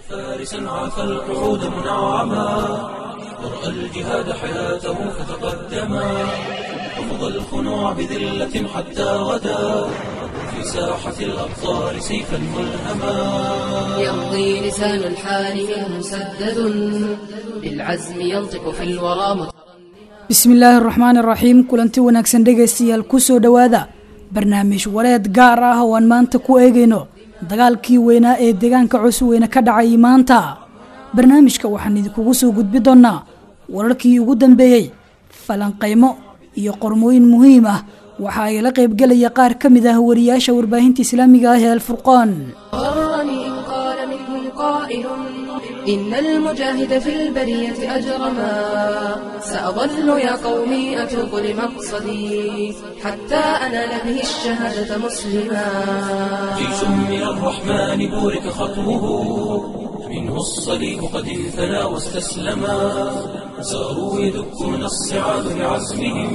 فارسا عاف القعود منعما ورأى الجهاد حياته فتقدما رفض الخنوع بذلة حتى غدا في ساحة الأبطال سيفا ملهما يمضي لسان الحال منه مسدد بالعزم ينطق في الورى مت... bismi illaahi araxmaan araxiim kulanti wanaagsan dhegaystayaal kusoo dhowaada barnaamij wareed gaar ah oo aan maanta ku eegayno dagaalkii weynaa ee deegaanka cusweyne ka dhacay maanta barnaamijka waxaan idinkugu soo gudbi doonnaa wararkii ugu dambeeyey falanqaymo iyo qormooyin muhiim ah waxa ay la qaybgelaya qaar ka mid ah wariyaasha warbaahinta islaamiga ah ee alfurqaan غرني إن قال منهم قائل إن المجاهد في البرية أجرما سأظل يا قومي أتوب لمقصدي حتى أنال به الشهادة مسلما جيش من الرحمن بورك خطوه منه الصليب قد انثنى واستسلما ساروا يدكون الصعاد بعزمهم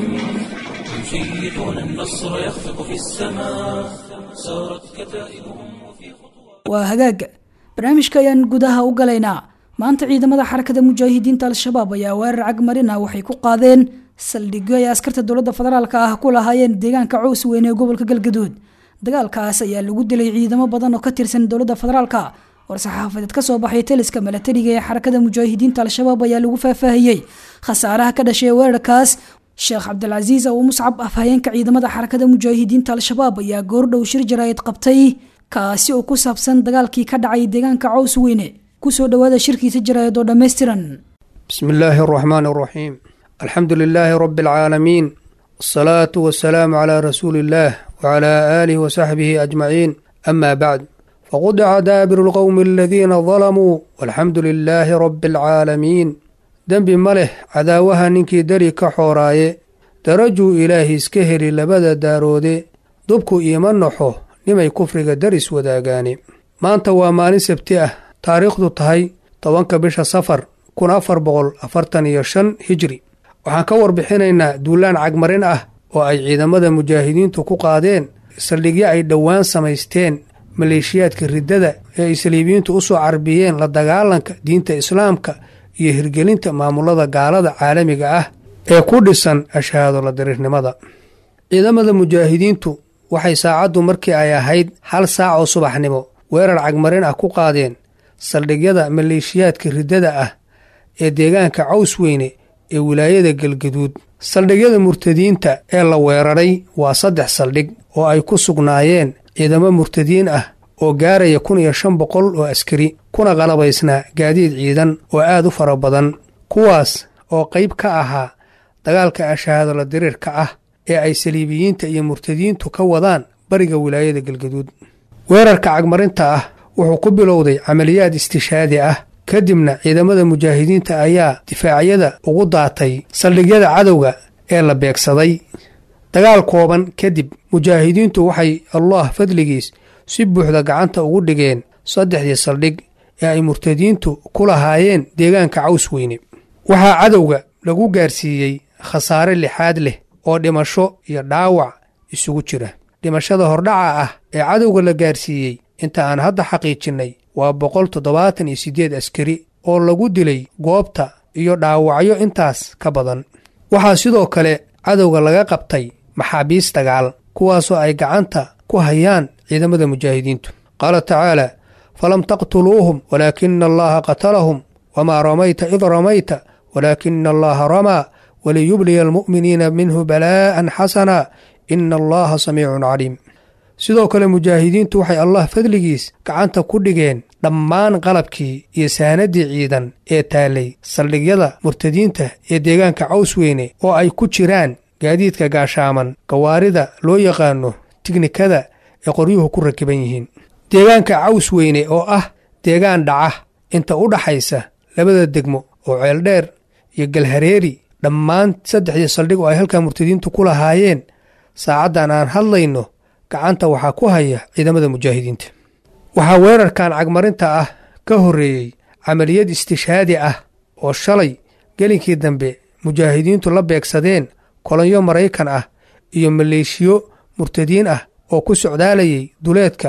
يشيطون النصر يخفق في السماء سارت كتائبهم وفي خطوة waa hagaag barnaamijka ayaan gudaha u galaynaa maanta ciidamada xarakada mujaahidiinta al-shabaab ayaa weerar cagmarin ah waxay ku qaadeen saldhigyo ay askarta dowladda federaalka ah ku lahaayeen deegaanka cows weyne ee gobolka galgaduud dagaalkaas ayaa lagu dilay ciidamo badan oo ka tirsan dowladda federaalka war-saxaafadeed kasoo baxay taliska milatariga ee xarakada mujaahidiinta al-shabaab ayaa lagu faahfaahiyey khasaaraha ka dhashay weerarkaas sheekh cabdilcasiis abu muscab afhayeenka ciidamada xarakada mujaahidiinta al-shabaab ayaa goordhow shir jaraa'id qabtay kaasi oo ku saabsan dagaalkii ka dhacay deegaanka cows weyne kusoo dhowaada shirkiisa jaraa'id oo dhammaystiran بسم الله الرحمن الرحيم الحمد لله رب العالمين والصلاة والسلام على رسول الله وعلى آله وصحبه أجمعين أما بعد فقطع دابر القوم الذين ظلموا والحمد لله رب العالمين دنب مله عداوها ننكي دري كحوراي درجوا إلهي اسكهري لبدا دارودي دبكو إيمان نحو nimay kufriga daris wadaagaani maanta waa maalin sabti ah taariikhdu tahay tobanka bisha safar kun afar boqol afartan iyo shan hijri waxaan ka warbixinaynaa duulaan cagmarin ah oo ay ciidamada mujaahidiintu ku qaadeen saldhigyo ay dhowaan samaysteen maleeshiyaadka riddada ee ay saliibiyiintu u soo carbiyeen la dagaalanka diinta islaamka iyo hirgelinta maamulada gaalada caalamiga ah ee ku dhisan ashahaado la diriirnimada ciidamada mujaahidiintu waxay saacaddu markii ay ahayd hal saac oo subaxnimo weerar cagmarin ah ku qaadeen saldhigyada maleeshiyaadka riddada ah ee deegaanka caws weyne ee wilaayada galgaduud saldhigyada murtadiinta ee la weeraray waa saddex saldhig oo ay ku sugnaayeen ciidamo murtadiin ah oo gaaraya kun iyo shan boqol oo askari kuna qalabaysnaa gaadiid ciidan oo aad u fara badan kuwaas oo qayb ka ahaa dagaalka ashahaadala diriirka ah ee ay saliibiyiinta iyo murtadiintu ka wadaan bariga wilaayada galgaduud weerarka cagmarinta ah wuxuu ku bilowday camaliyaad istishaadi ah kadibna ciidamada mujaahidiinta ayaa difaacyada ugu daatay saldhigyada cadowga ee la beegsaday dagaal kooban kadib mujaahidiintu waxay allah fadligiis si buuxda gacanta ugu dhigeen saddexdii saldhig ee ay murtadiintu ku lahaayeen deegaanka caws weyne waxaa cadowga lagu gaarsiiyey khasaare lixaad leh oo dhimasho iyo dhaawac isugu jira dhimashada hordhaca ah ee cadowga la gaarsiiyey inta aan hadda xaqiijinnay waa boqol toddobaatan iyo siddeed askari oo lagu dilay goobta iyo dhaawacyo intaas ka badan waxaa sidoo kale cadowga laga qabtay maxaabiis dagaal kuwaasoo ay gacanta ku hayaan ciidamada mujaahidiintu qaala tacaala falam taqtuluuhum walaakina allaha qatalahum wamaa ramayta id ramayta walaakina allaha ramaa waliyubliya almu'miniina minhu balaa'an xasana ina allaha samiicun caliim sidoo kale mujaahidiintu waxay allah fadligiis gacanta ku dhigeen dhammaan qalabkii iyo saanaddii ciidan ee taallay saldhigyada murtadiinta ee deegaanka caws weyne oo ay ku jiraan gaadiidka gaashaaman gawaarida loo yaqaano tiknikada ee qoryuhu ku rakiban yihiin deegaanka caws weyne oo ah deegaan dhaca inta u dhaxaysa labada degmo oo ceeldheer iyo galhareeri dhammaan saddexdii saldhig oo ay halkaa murtadiintu ku lahaayeen saacaddan aan hadlayno gacanta waxaa ku haya ciidamada mujaahidiinta waxaa weerarkan cagmarinta ah ka horreeyey camaliyad istishhaadi ah oo shalay gelinkii dambe mujaahidiintu la beegsadeen kolonyo maraykan ah iyo maleeshiyo murtadiin ah oo ku socdaalayay duleedka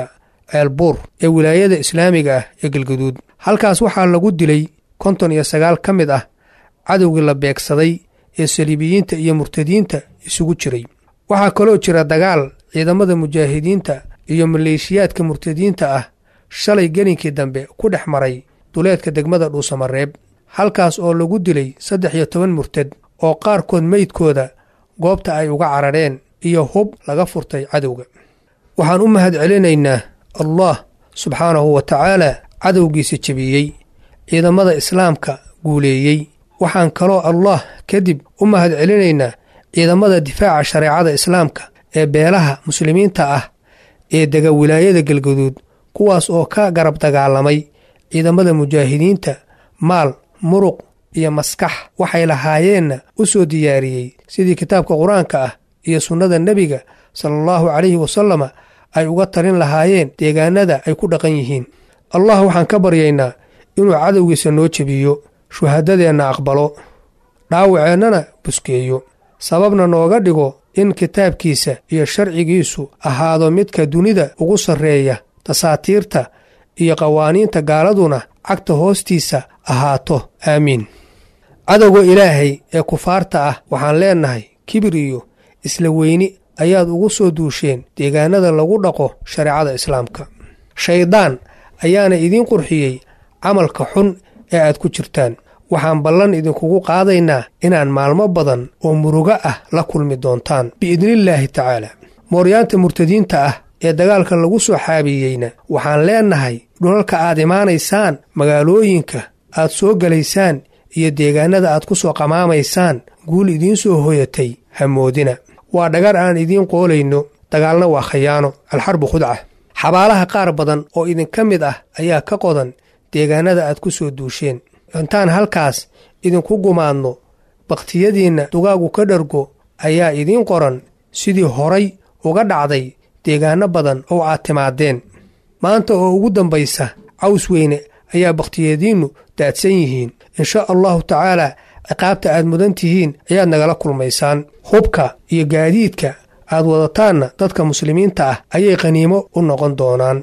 ceelbuur ee wilaayada islaamiga ah ee galgaduud halkaas waxaa lagu dilay konton iyo sagaal ka mid ah cadowgii la beegsaday ee saliibiyiinta iyo murtadiinta isugu jiray waxaa kaloo jira dagaal ciidamada mujaahidiinta iyo maleeshiyaadka murtadiinta ah shalay gelinkii dambe ku dhex maray duleedka degmada dhuusamareeb halkaas oo lagu dilay saddex iyo toban murtad oo qaarkood meydkooda goobta ay uga carareen iyo hub laga furtay cadowga waxaan u mahad celinaynaa allah subxaanahu wa tacaala cadowgiisa jebiyey ciidamada islaamka guuleeyey waxaan kaloo allah kadib u mahad celinaynaa ciidamada difaaca shareecada islaamka ee beelaha muslimiinta ah ee dega wilaayada galgaduud kuwaas oo ka garab dagaalamay ciidamada mujaahidiinta maal muruq iyo maskax waxay lahaayeenna u soo diyaariyey sidii kitaabka qur-aanka ah iyo sunnada nebiga sala allahu calayhi wasalama ay uga talin lahaayeen deegaanada ay ku dhaqan yihiin allah waxaan ka baryaynaa inuu cadowgiisa noo jebiyo shuhadadeenna aqbalo dhaawaceennana buskeeyo sababna nooga dhigo in kitaabkiisa iyo sharcigiisu ahaado midka dunida ugu sarreeya dasaatiirta iyo qawaaniinta gaaladuna cagta hoostiisa ahaato aamiin cadowga ilaahay ee kufaarta ah waxaan leennahay kibir iyo isla weyni ayaad ugu soo duusheen deegaanada lagu dhaqo shareecada islaamka shayddaan ayaana idiin qurxiyey camalka xun ee aad ku jirtaan waxaan ballan idinkugu qaadaynaa inaan maalmo badan oo murugo ah la kulmi doontaan biidnillaahi tacaala mooryaanta murtadiinta ah ee dagaalka lagu soo xaabiyeyna waxaan leennahay dhulalka aad imaanaysaan magaalooyinka aad soo gelaysaan iyo deegaanada aad ku soo qamaamaysaan guul idiin soo hoyatay hamoodina waa dhagar aan idiin qoolayno dagaalna waa khayaano alxarbu khudca xabaalaha qaar badan oo idinka mid ah ayaa ka qodan deegaanada aad ku soo duusheen intaan halkaas idinku gumaadno bakhtiyadiinna dugaagu ka dhargo ayaa idiin qoran sidii horay uga dhacday deegaano badan oo aad timaadeen maanta oo ugu dambaysa caws weyne ayaa bakhtiyadiinnu daadsan yihiin insha allahu tacaalaa ciqaabta aad mudan tihiin ayaad nagala kulmaysaan hubka iyo gaadiidka aad wadataanna dadka muslimiinta ah ayay qaniimo u noqon doonaan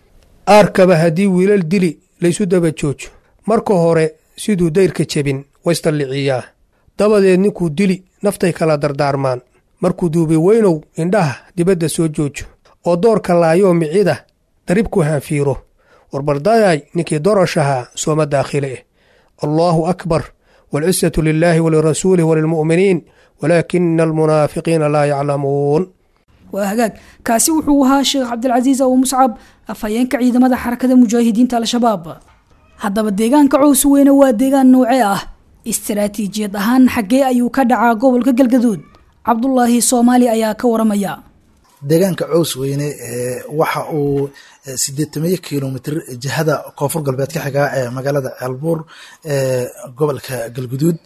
aarkaba haddii wiilal dili laysu daba joojo marka hore siduu dayrka jebin waysdalliciyaa dabadeed ninkuu dili naftay kala dardaarmaan markuu duubi weynow indhaha dibadda soo joojo oo doorka laayoo micida daribku haanfiiro warbardayay ninkii doroshahaa sooma daakhile eh allaahu akbar waalcisatu lilaahi walirasuulih walilmu'miniin walaakina almunaafiqiina laa yaclamuun waa hagaag kaasi wuxuu ahaa sheekh cabdilcasiis abu muscab afhayeenka ciidamada xarakada mujaahidiinta al-shabaab haddaba deegaanka cows weyne waa deegaan noocee ah istaraatiijiyad ahaan xaggee ayuu ka dhacaa gobolka galgaduud cabdulaahi soomaali ayaa ka waramaya deegaanka cows weyne waxa uu sideetamiyo kilomitr jihada koonfur galbeed ka xigaa ee magaalada ceelbuur ee gobolka galguduud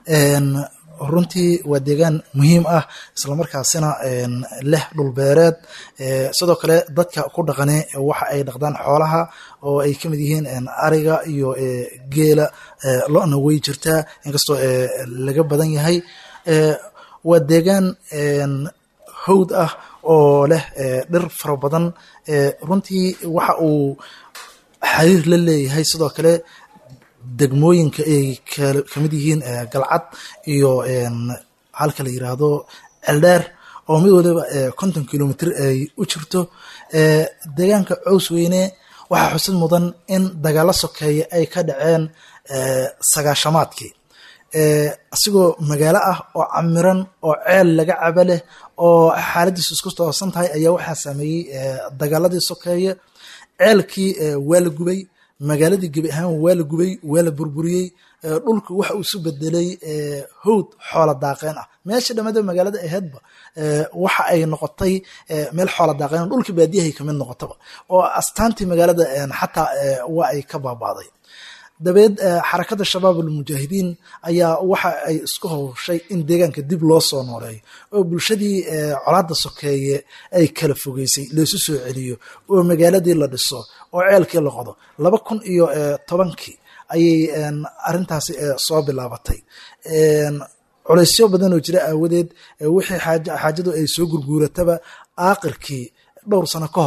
runtii waa deegaan muhiim ah islamarkaasina leh dhulbeereed sidoo kale dadka ku dhaqane waxa ay dhaqdaan xoolaha oo ay kamid yihiin ariga iyo geela lo-na way jirtaa inkastoo laga badan yahay waa deegaan hawd ah oo leh dhir fara badan runtii waxa uu xiriir la leeyahay sidoo kale degmooyinka ay kamid yihiin galcad iyo halka la yiraahdo celdheer oo mid waliba konton kilomitr ay u jirto deegaanka cows weyne waxaa xusid mudan in dagaalo sokeeye ay ka dhaceen sagaashamaadkii asigoo magaalo ah oo camiran oo ceel laga caba leh oo xaaladiisu isku toosan tahay ayaa waxaa sameeyey dagaaladii sokeeye ceelkii waa la gubay magaaladii gebi ahaan waa la gubay waa la burburiyey dhulku waxa uu isu bedelay howd xoola daaqeen ah meesha dhammaada magaalada aheedba waxa ay noqotay meel xoola daaqeen dhulka baadiyahay kamid noqotaba oo astaantii magaalada xataa waa ay ka baabaaday dabeed xarakada shabaab almujaahidiin ayaa waxa ay isku howshay in deegaanka dib loo soo nooleeyo oo bulshadii colaada sokeeye ay kala fogeysay laysu soo celiyo oo magaaladii la dhiso oo ceelkii la qodo laba kun iyo tobankii ayay arintaasi soo bilaabatay culaysyo badan oo jira aawadeed wixii xaajadu ay soo gurguurataba aakirkii dhowr sano ka hor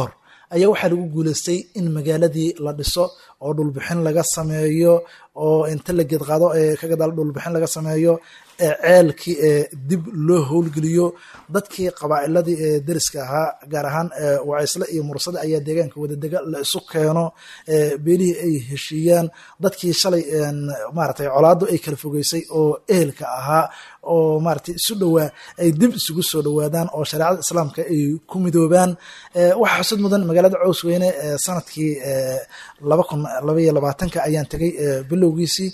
ayaa waxaa lagu guuleystay in magaaladii la dhiso oo dhulbixin laga sameeyo oo inta la geedqaado ee ka gadaal dhulbixin laga sameeyo ceelkii ee dib loo howlgeliyo dadkii qabaa'iladii ee deriska ahaa gaar ahaan wacaysle iyo mursada ayaa deegaanka wadadega la isu keeno beelihii ay heshiiyaan dadkii shalay maratay colaado ay kala fogeysay oo ehelka ahaa oo maratay isu dhowaa ay dib isugu soo dhowaadaan oo shareecada islaamka ay ku midoobaan waxaa xusud mudan magaalada cowsweyne sanadkii laba kun labaiyo labaatanka ayaan tegay bilowgiisii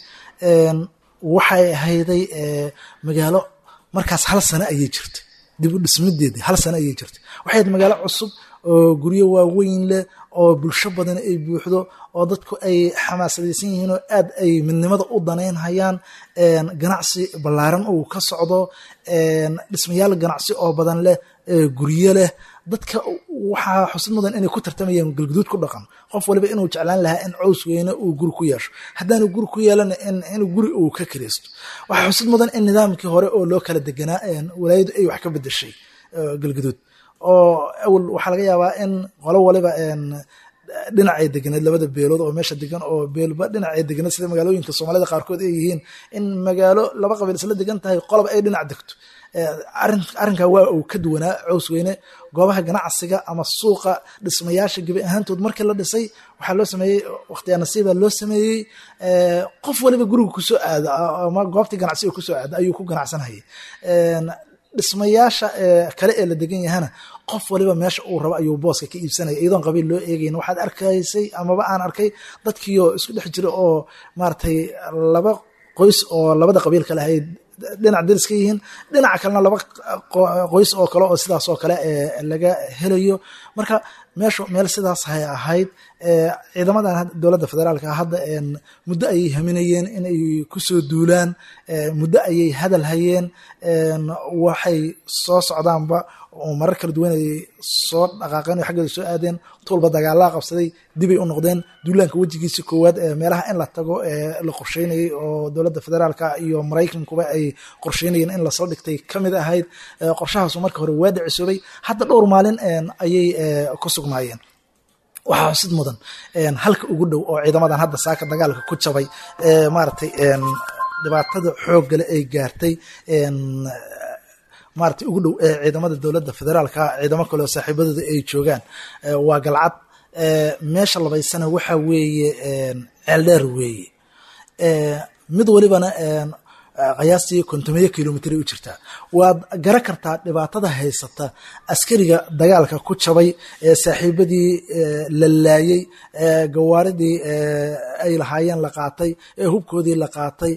waxay ahayday magaalo markaas hal sano ayay jirtay dib u dhismideedii hal sano ayay jirtay waxay ahayd magaalo cusub oo guryo waaweyn leh oo bulsho badan ay buuxdo oo dadku ay xamaasadaysan yihiin oo aad ay midnimada u danaynhayaan ganacsi ballaaran uu ka socdo dhismayaal ganacsi oo badan leh guryo leh dadka waxaa xusid mudan inay ku tartamayaan galguduud ku dhaqan qof waliba inuu jeclaan lahaa in cows weyne uu guri ku yeesho haddaanu guri ku yeelana inuu guri uu ka kiraysto waxaa xusid mudan in nidaamkii hore oo loo kala deganaa walaayadu ay wax ka bedeshay galguduud oo awal waxaa laga yaabaa in qolo waliba dhinacay deganeed labada beelood oo meesha degan oo beelba dhinacay deganeed sida magaalooyinka soomaalida qaarkood ay yihiin in magaalo laba qabiil isla degan tahay qoloba ay dhinac degto arrinkaa waa uu ka duwanaa cows weyne goobaha ganacsiga ama suuqa dhismayaasha gebi ahaantood markii la dhisay waxaa loo sameeyey wakhtiyaa nasiiba loo sameeyey qof waliba guriga kusoo aada ama goobtii ganacsiga kusoo aada ayuu ku ganacsanayay dhismayaasha kale ee la degan yahana qof waliba meesha uu rabo ayuu booska ka iibsanaya iyadoon qabiil loo eegayn waxaad arkaysay amaba aan arkay dadkiioo isku dhex jira oo maaragtay laba qoys oo labada qabiil kale ahayd dhinac deris ka yihiin dhinaca kalena laba qoys oo kale oo sidaas oo kale laga helayo marka meeshu meel sidaas hay ahayd ciidamadan dowladda federaalka hadda muddo ayay haminayeen inay kusoo duulaan muddo ayay hadal hayeen waxay soo socdaanba oo marar kala duwan ay soo dhaqaaqeen oo xaggeeda soo aadeen tuulba dagaalaa qabsaday dibay u noqdeen duulaanka wejigiisi koowaad ee meelaha in la tago ee la qorsheynayay oo dowladda federaalka iyo maraykankuba ay qorsheynayeen in lasoo dhigtay ka mid ahayd qorshahaasu marka hore waa dhicisoobay hadda dhowr maalin ayay ku sugnaayeen waxaa xusid mudan halka ugu dhow oo ciidamadan hadda saaka dagaalka ku jabay maaragtay dhibaatada xooggale ay gaartay maaragtay ugu dhow ee ciidamada dowladda federaalka ciidamo kaleo saaxiibadooda ay joogaan waa galcad meesha labaysana waxa weeye ceeldheer weeye mid walibana qiyaastii kontomeyo kilomitr u jirtaa waad gara kartaa dhibaatada haysata askariga dagaalka ku jabay ee saaxiibadii la laayey ee gawaaridii ay lahaayeen la qaatay ee hubkoodii la qaatay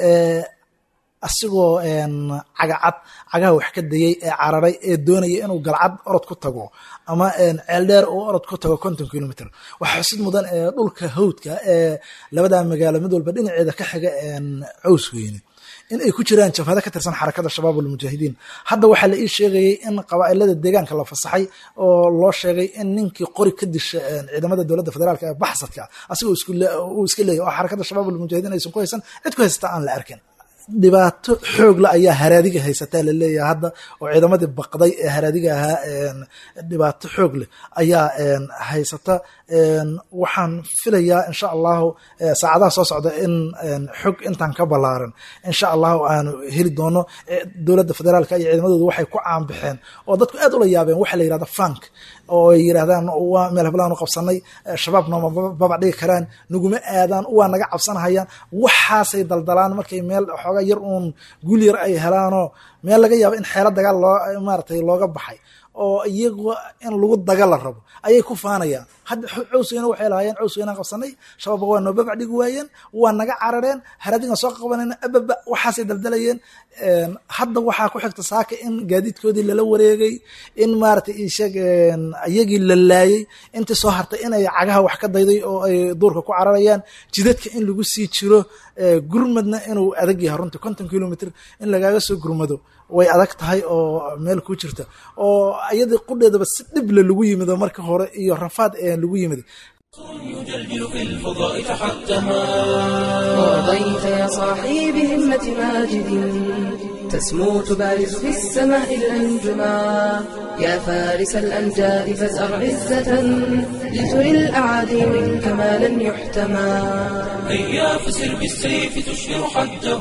asigoo cagacad cagaha wax ka dayey ee cararay ee doonaya inuu galcad orod ku tago ama ceeldheer uu orod ku tago konton kilomitr waxaa xusid mudan dhulka hawdka ee labadaa magaalo mid walba dhinaceeda ka xiga cows weyne in ay ku jiraan jabhado ka tirsan xarakada shabaab almujaahidiin hadda waxaa la ii sheegayay in qabaa'ilada deegaanka la fasaxay oo loo sheegay in ninkii qori ka disha ciidamada dowladda federaalk ee baxsadka asigoo uu iska leeyahy oo xarakada shabaab almujaahidiin aysan ku haysan cid ku haysata aan la arkin dhibaato xoogla ayaa haraadiga haysataa laleeyahay hadda oo ciidamadii baqday ee haraadiga ahaa dhibaato xoog leh ayaa haysata waxaan filayaa insha allahu saacadaha soo socda in xog intaan ka ballaaran insha allahu aanu heli doono dowladda federaalka iyo ciidamadooda waxay ku caanbaxeen oo dadku aad ula yaabeen waxa la yirahda fank oo ay yirahdaan waa meel hablaanu qabsanay shabaab nooma babac dhigi karaan naguma aadaan waa naga cabsanahayaan waxaasay daldalaan markay meel xooga yar uun guul yar ay helaanoo meel laga yaabo in xeelo dagaal loo maaratay looga baxay oo iyagu in lagu daga la rabo ayay ku faanayaan hadda cowsweyne waxay lahaayeen cowsweynaan qabsanay shabaabka waa noo babac dhigi waayeen waa naga carareen haradigan soo qabanayna ababa waxaasay daldalayeen hadda waxaa ku xigta saaka in gaadiidkoodii lala wareegay in maaragtay isheeg iyagii la laayey intii soo hartay inay cagaha wax ka dayday oo ay duurka ku cararayaan jidadka in lagu sii jiro gurmadna inuu adag yahay runtii konton kilomitr in lagaaga soo gurmado way adag tahay oo meel ku jirta oo iyadii qudheedaba si dhible lagu yimido marka hore iyo rafaad ee lagu yimid يجلجل في الفضاء تحتما ورضيت يا صاحي بهمة ماجد تسمو تبارز في السماء الأنجما يا فارس الأمجاد فازأر عزة لتري الأعادي منك ما لن يحتمى هيا فسر بالسيف تشهر حده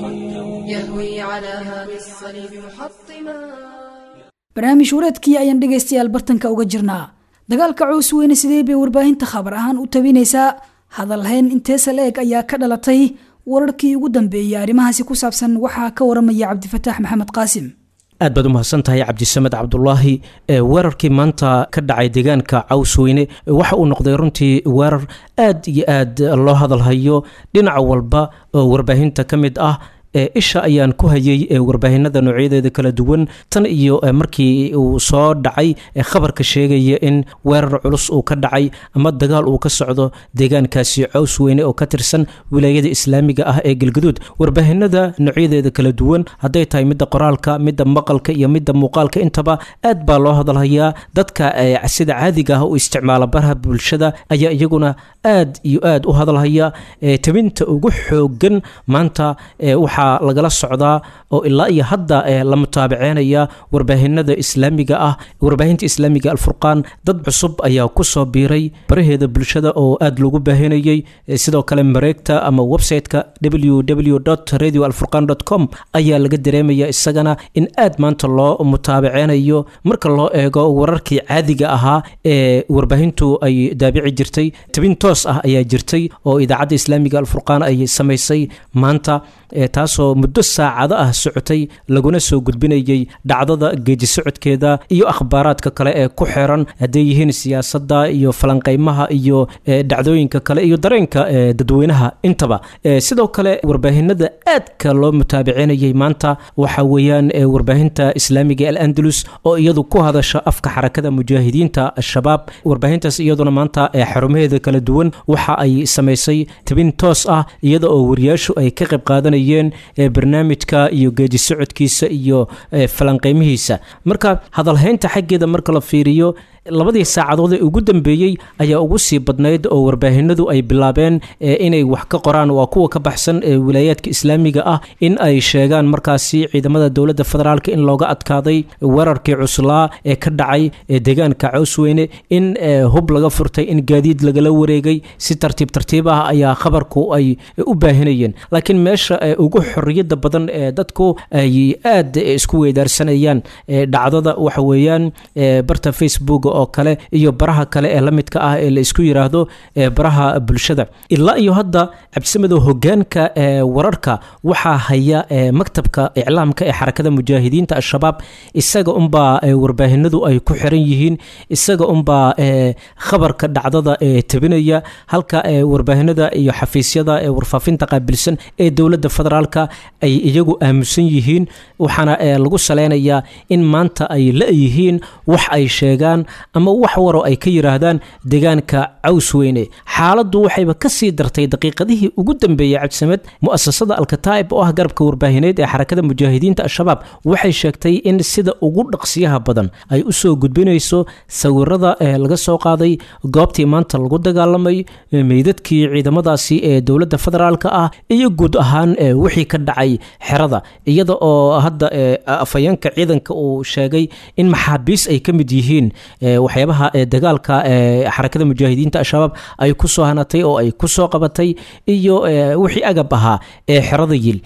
يهوي على هام الصليب محطما barnaamij wareedkii ayaan dhegaystayaal bartanka uga jirnaa dagaalka cows weyne sidee bay warbaahinta khabar ahaan u tabinaysaa hadalhayn inteesa la-eg ayaa ka dhalatay wararkii ugu dambeeyey arrimahaasi ku saabsan waxaa ka waramaya cabdifataax maxamed qaasim aad baad u mahadsan tahay cabdisamed cabdulaahi weerarkii maanta ka dhacay deegaanka cawsweyne waxa uu noqday runtii weerar aad iyo aad loo hadalhayo dhinac walba oo warbaahinta ka mid ah isha ayaan ku hayay warbaahinada noocyadeeda kala duwan tan iyo markii uu soo dhacay khabarka sheegaya in weerar culus uu ka dhacay ama dagaal uu ka socdo deegaankaasi cows weyne oo ka tirsan wilaayada islaamiga ah ee galgaduud warbaahinada noocyadeeda kala duwan hadday tahay midda qoraalka midda maqalka iyo midda muuqaalka intaba aad baa loo hadalhayaa dadka sida caadiga ah u isticmaala baraha bulshada ayaa iyaguna aad iyo aad u hadalhaya tabinta ugu xoogan maanta waxa lagala socdaa oo ilaa iyo hadda la mutaabaceynaya warbaahinada islaamiga ah warbaahinta islaamiga alfurqaan dad cusub ayaa kusoo biiray baraheeda bulshada oo aad loogu baahinayay sidoo kale mareegta ama website-ka www radio alfurqan com ayaa laga dareemaya isagana in aad maanta loo mutaabaceynayo marka loo eego wararkii caadiga ahaa ee warbaahintu ay daabici jirtay tabin toos ah ayaa jirtay oo idaacadda islaamiga alfurqaan ay samaysay maanta taasoo muddo saacado ah socotay laguna soo gudbinayay dhacdada geeji socodkeeda iyo akhbaaraadka kale ee ku xiran hadday yihiin siyaasadda iyo falanqeymaha iyo dhacdooyinka kale iyo dareenka dadweynaha intaba sidoo kale warbaahinada aadka loo mutaabicinayay maanta waxa weeyaan warbaahinta islaamiga al andalus oo iyadu ku hadasha afka xarakada mujaahidiinta al-shabaab warbaahintaas iyaduna maanta xarumaheeda kala duwan waxa ay samaysay tabin toos ah iyada oo wariyaashu ay ka qayb qaadanayeen barnaamijka iyo geeji socodkiisa iyo falanqeymihiisa marka hadalhaynta xaggeeda marka la fiiriyo labadii saacadood ee ugu dambeeyey ayaa ugu sii badnayd oo warbaahinadu ay bilaabeen inay wax ka qoraan waa kuwa ka baxsan ee wilaayaadka islaamiga ah in ay sheegaan markaasi ciidamada dowladda federaalk in looga adkaaday weerarkii cuslaa ee ka dhacay deegaanka cawsweyne in hub laga furtay in gaadiid lagala wareegay si tartiib tartiib ah ayaa khabarku ay u baahinayeen laakiin meesha ugu xoriyada badan ee dadku ay aad isku weydaarsanayaan dhacdada waxa weeyaan barta facebook oo kale iyo baraha kale ee la midka ah ee la isku yiraahdo baraha bulshada ilaa iyo hadda cabdisamedow hogaanka wararka waxaa haya maktabka iclaamka ee xarakada mujaahidiinta al-shabaab isaga unbaa warbaahinadu ay ku xiran yihiin isaga unbaa khabarka dhacdada tabinaya halka warbaahinada iyo xafiisyada ee warfaafinta qaabilsan ee dowladda federaalka ay iyagu aamusan yihiin waxaana lagu saleynayaa in maanta ay la-yihiin wax ay sheegaan ama wax waroo ay ka yiraahdaan deegaanka cawsweyne xaaladdu waxayba ka sii dartay daqiiqadihii ugu dambeeyey cabdisamed mu'asasada alkataa'ib oo ah garabka warbaahineed ee xarakada mujaahidiinta al-shabaab waxay sheegtay in sida ugu dhaqsiyaha badan ay u soo gudbinayso sawirada ee laga soo qaaday goobtii maanta lagu dagaalamay meydadkii ciidamadaasi ee dowladda federaalka ah iyo guud ahaan wixii ka dhacay xerada iyada oo hadda afhayeenka ciidanka uu sheegay in maxaabiis ay ka mid yihiin waxyaabaha dagaalka xarakada mujaahidiinta al-shabaab ay ku soo hanatay oo ay ku soo qabatay iyo wixii agab ahaa ee xerada yil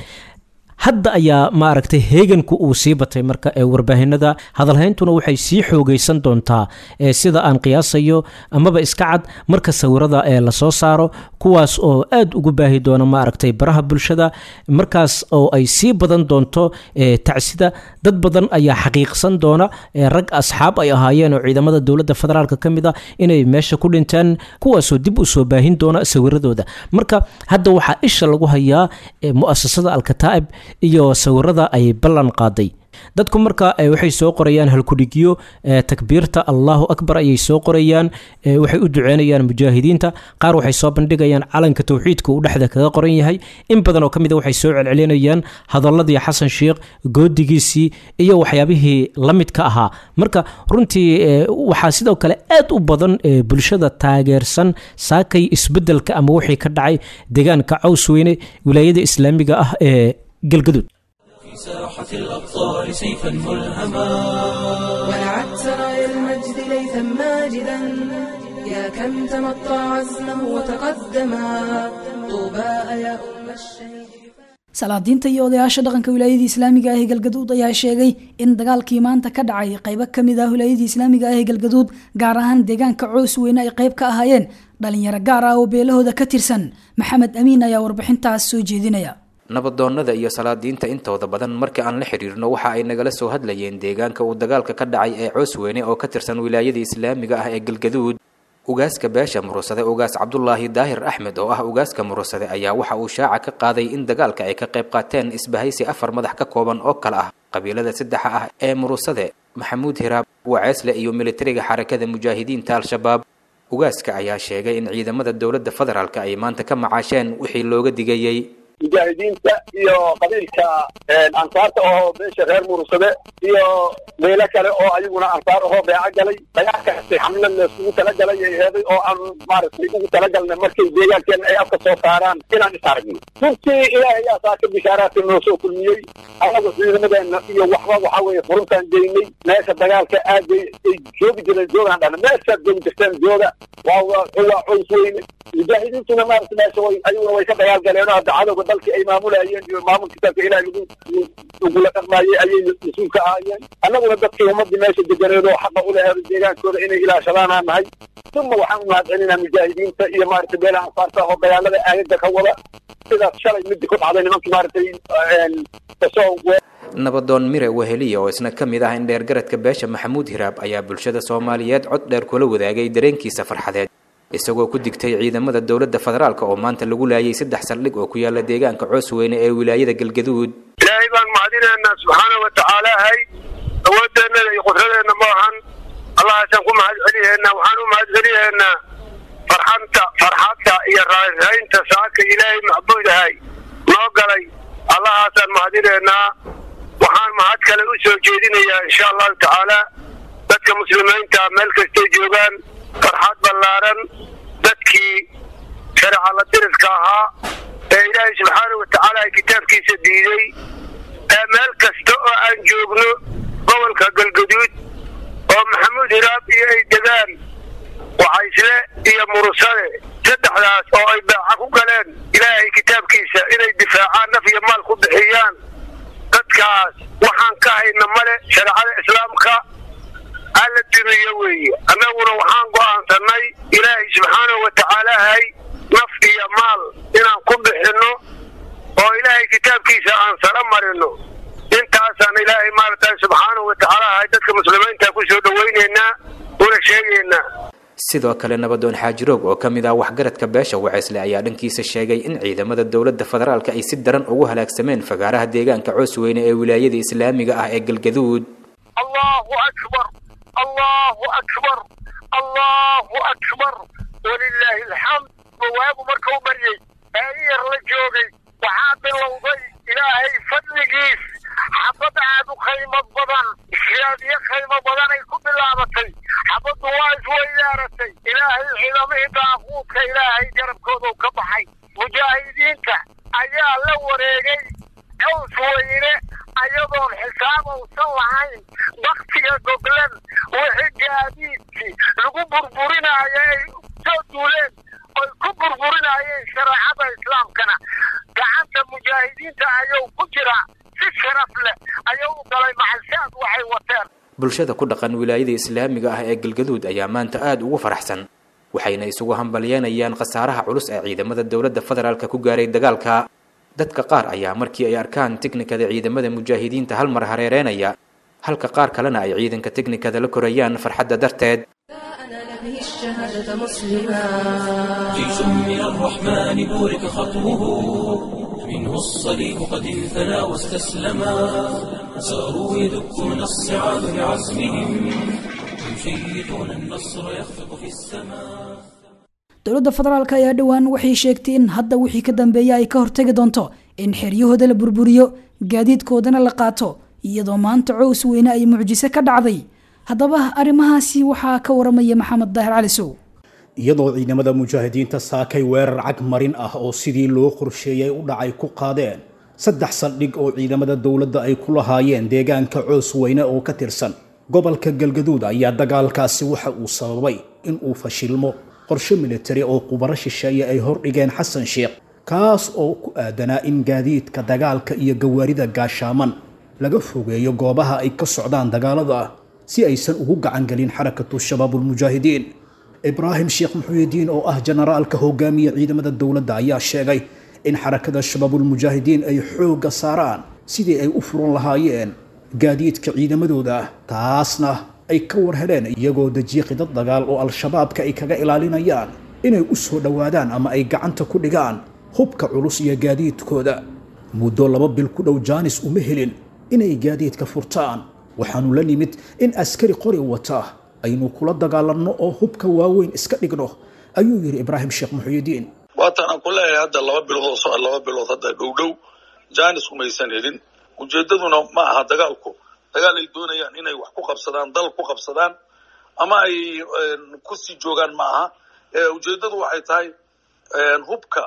hadda ayaa maaragtay heeganku uu sii batay marka warbaahinada hadalhayntuna waxay sii xoogaysan doontaa sida aan qiyaasayo amaba iska cad marka sawirada ee lasoo saaro kuwaas oo aad ugu baahi doona maaragtay baraha bulshada markaas oo ay sii badan doonto tacsida dad badan ayaa xaqiiqsan doona rag asxaab ay ahaayeen oo ciidamada dowladda federaalk ka mid a inay meesha ku dhintaan kuwaasoo dib u soo baahin doona sawiradooda marka hadda waxaa isha lagu hayaa mu'asasada alkataa'ib iyo sawirada ay ballan qaaday dadku marka waxay soo qorayaan halkudhigyo takbiirta allahu akbar ayay soo qorayaan waxay u duceynayaan mujaahidiinta qaar waxay soo bandhigayaan calanka towxiidka uu dhexda kaga qoran yahay in badan oo ka mid a waxay soo celcelinayaan hadaladii xasan sheikh goodigiisii iyo waxyaabihii la midka ahaa marka runtii waxaa sidoo kale aad u badan bulshada taageersan saakay isbedelka ama wixii ka dhacay deegaanka cawsweyne wilaayada islaamiga ah ee galgaduud ساحة الأبطال سيفا ملهما ولعت سرايا المجد ليثا ماجدا يا كم تمطى عزمه وتقدما طوبى يا أم الشهيد salaadiinta iyo odayaasha dhaqanka wilaayadii islaamiga ah ee galgaduud ayaa sheegay in dagaalkii maanta ka dhacay qaybo kamid ah wilaayadii islaamiga ah ee galgaduud gaar ahaan deegaanka coos weyne ay qayb ka ahaayeen dhalinyaro gaar ah oo beelahooda ka tirsan maxamed amiin ayaa warbixintaas soo jeedinaya nabadoonnada iyo salaadiinta intooda badan marka aan la xidhiirno waxa ay nagala soo hadlayeen deegaanka uu dagaalka ka dhacay ee coosweyne oo ka tirsan wilaayadii islaamiga ah ee galgaduud ugaaska beesha murusade ugaas cabdulaahi daahir axmed oo ah ugaaska murusade ayaa waxa uu shaaca ka qaaday in dagaalka ay ka qayb qaateen isbahaysi afar madax ka kooban oo kale ah qabiilada saddexa ah ee murusade maxamuud hiraab waceesle iyo militariga xarakada mujaahidiinta al-shabaab ugaaska ayaa sheegay in ciidamada dowladda federaalka ay maanta ka macaasheen wixii looga digayey mujaahidiinta iyo qabiilka ansaarta ahoo beesha reer murusade iyo meelo kale oo ayaguna ansaar ahoo beeco galay dagaalkaasi xamle layskugu talagalay ay heeday oo aan maaragtay ugu talagalnay markay deegaankeena ay afka soo saaraan inaan is aragno runtii ilaahay ayaa saa ka bishaaraadka noo soo kulmiyey anagu ciidamadeena iyo waxba waxa weeye furuntaan geynay meesha dagaalka aad ay joogi jireen joogaan dhana meeshaad joogi jirteen jooga waa waa waa coys weyne mujaahidiintuna maaragta meesha way ayaguna way ka dagaal galeen oo hadda cadowga dalkii ay maamulayeen iyo maamul kitaabka ilaah lagu lagula dhaqmaayey ayay mas-uul ka ahaayeen annaguna dadkii ummadii meesha deganeed oo xaqa u laheedo deegaankooda inay ilaashadaanaa nahay uma waxaan u mahadcelinaa mujaahidiinta iyo maaragtay beelaha ansaarta oo dagaalada aagaga ka wada sidaas shalay midii ku dhacday nimankii maaragtay kasoo nabadoon mire weheliya oo isna ka mid ah in dheergaradka beesha maxamuud hiraab ayaa bulshada soomaaliyeed cod dheer kula wadaagay dareenkiisa farxadeed isagoo ku digtay ciidamada dowladda federaalk oo maanta lagu laayay saddex saldhig oo ku yaala deegaanka coosweyne ee wilaayada galgaduud ilaahay baan mahadinaynaa subxaana wa tacaalahay awoodeenada iyo qudradeenna ma ahan allahaasaan ku mahad celiyeennaa waxaan u mahad celiyeennaa farxanta farxadda iyo raaraynta saaka ilaahay macbuudahay noo galay allahaasaan mahadinaynaa waxaan mahad kale u soo jeedinayaa insha allahu tacaala dadka muslimiinta meel kastay joogaan farxad ballaaran dadkii shareeca la dirirka ahaa ee ilaahay subxaana wa tacaala kitaabkiisa diiday ee meel kasta oo aan joogno gobolka galgaduud oo maxamuud hiraab iyo ay degaan waxaysle iyo murusade saddexdaas oo ay baaca ku galeen ilaahay kitaabkiisa inay difaacaan naf iyo maal ku bixiyaan dadkaas waxaan ka hayna male shareecada islaamka alla duniyo weeye annaguna waxaan go'aansanay ilaahay subxaanahu wa tacaalahay naf iyo maal inaan ku bixinno oo ilaahay kitaabkiisa aan sara marino intaasaan ilaahay maaragtay subxaanahu wa tacaalahay dadka muslimiinta ku soo dhowaynaynaa una sheegaynaa sidoo kale nabadoon xaajiroog oo ka mid ah waxgaradka beesha waceysle ayaa dhankiisa sheegay in ciidamada dowladda federaalka ay si daran ugu halaagsameen fagaaraha deegaanka coosweyne ee wilaayada islaamiga ah ee galgaduud allahu akbar allahu akbar allahu akbar walilaahi alxamd waagu marka u baryey ee yar la joogay waxaa bilowday ilaahay fadligiis xabad aad u qaymo badan siyaadiyo qaymo badan ay ku bilaabatay xabaddu waa isweydaaratay ilaahay ciidamihii daaquudka ilaahay garabkoodu ka baxay mujaahidiinta ayaa la wareegay cows weyne ayadoon xisaab uusan lahayn baktiga goglan wixii gaadiidkii lagu burburinaayo ay soo duuleen oy ku burburinaayeen shareecada islaamkana gacanta mujaahidiinta ayuu ku jiraa si sharaf leh ayuu u galay maxalshaad waxay wateen bulshada ku dhaqan wilaayada islaamiga ah ee galgaduud ayaa maanta aada ugu faraxsan waxayna isugu hambalyeynayaan khasaaraha culus ee ciidamada dowladda federaalka ku gaaray dagaalka dadka qaar ayaa markii ay arkaan tiknikada ciidamada mujaahidiinta hal mar hareereynaya halka qaar kalena ay ciidanka tiknikada la korayaan farxadda darteed أنال به الشهادة مسلما جيش من الرحمن بورك خطوه منه الصليب قد انثنى واستسلما ساروا يدكون الصعاب بعزمهم يشيطون النصر يخفق في السماء dowladda federaalk ayaa dhowaan waxay sheegtay in hadda wixii ka dambeeya ay ka hortagi doonto in xeryahooda la burburiyo gaadiidkoodana la qaato iyadoo maanta cows weyne ay mucjiso ka dhacday haddaba arrimahaasi waxaa ka waramaya maxamed daahir cali sow iyadoo ciidamada mujaahidiinta saakay weerar cag marin ah oo sidii loo qorsheeyay u dhacay ku qaadeen saddex saldhig oo ciidamada dowladda ay ku lahaayeen deegaanka coos weyne oo ka tirsan gobolka galgaduud ayaa dagaalkaasi waxa uu sababay in uu fashilmo qorshe militari oo qubaro shisheeye ay hordhigeen xasan sheekh kaas oo ku aadanaa in gaadiidka dagaalka iyo gawaarida gaashaaman laga fogeeyo goobaha ay ka socdaan dagaalada si aysan ugu gacangelin xarakatu shabaabulmujaahidiin ibraahim sheekh muxuudiin oo ah generaalka hogaamiya ciidamada dowladda ayaa sheegay in xarakada shabaabulmujaahidiin ay xoogga saaraan sidii ay u furan lahaayeen gaadiidka ciidamadooda taasna ay ka war heleen iyagoo dejiye qidad dagaal oo al-shabaabka ay kaga ilaalinayaan inay u soo dhowaadaan ama ay gacanta ku dhigaan hubka culus iyo gaadiidkooda muddo laba bil ku dhow jaanis uma helin inay gaadiidka furtaan waxaanu la nimid in askari qori wata aynu kula dagaalanno oo hubka waaweyn iska dhigno ayuu yidhi ibraahim sheekh muxuudiin waatan aan ku leeyahay hadda laba bilood oo socod laba bilood hadda dhow dhow jaanis umaysan helin ujeeddaduna ma aha dagaalku dagaal ay doonayaan inay wax ku qabsadaan dal ku qabsadaan ama ay kusii joogaan ma aha ujeeddadu waxay tahay hubka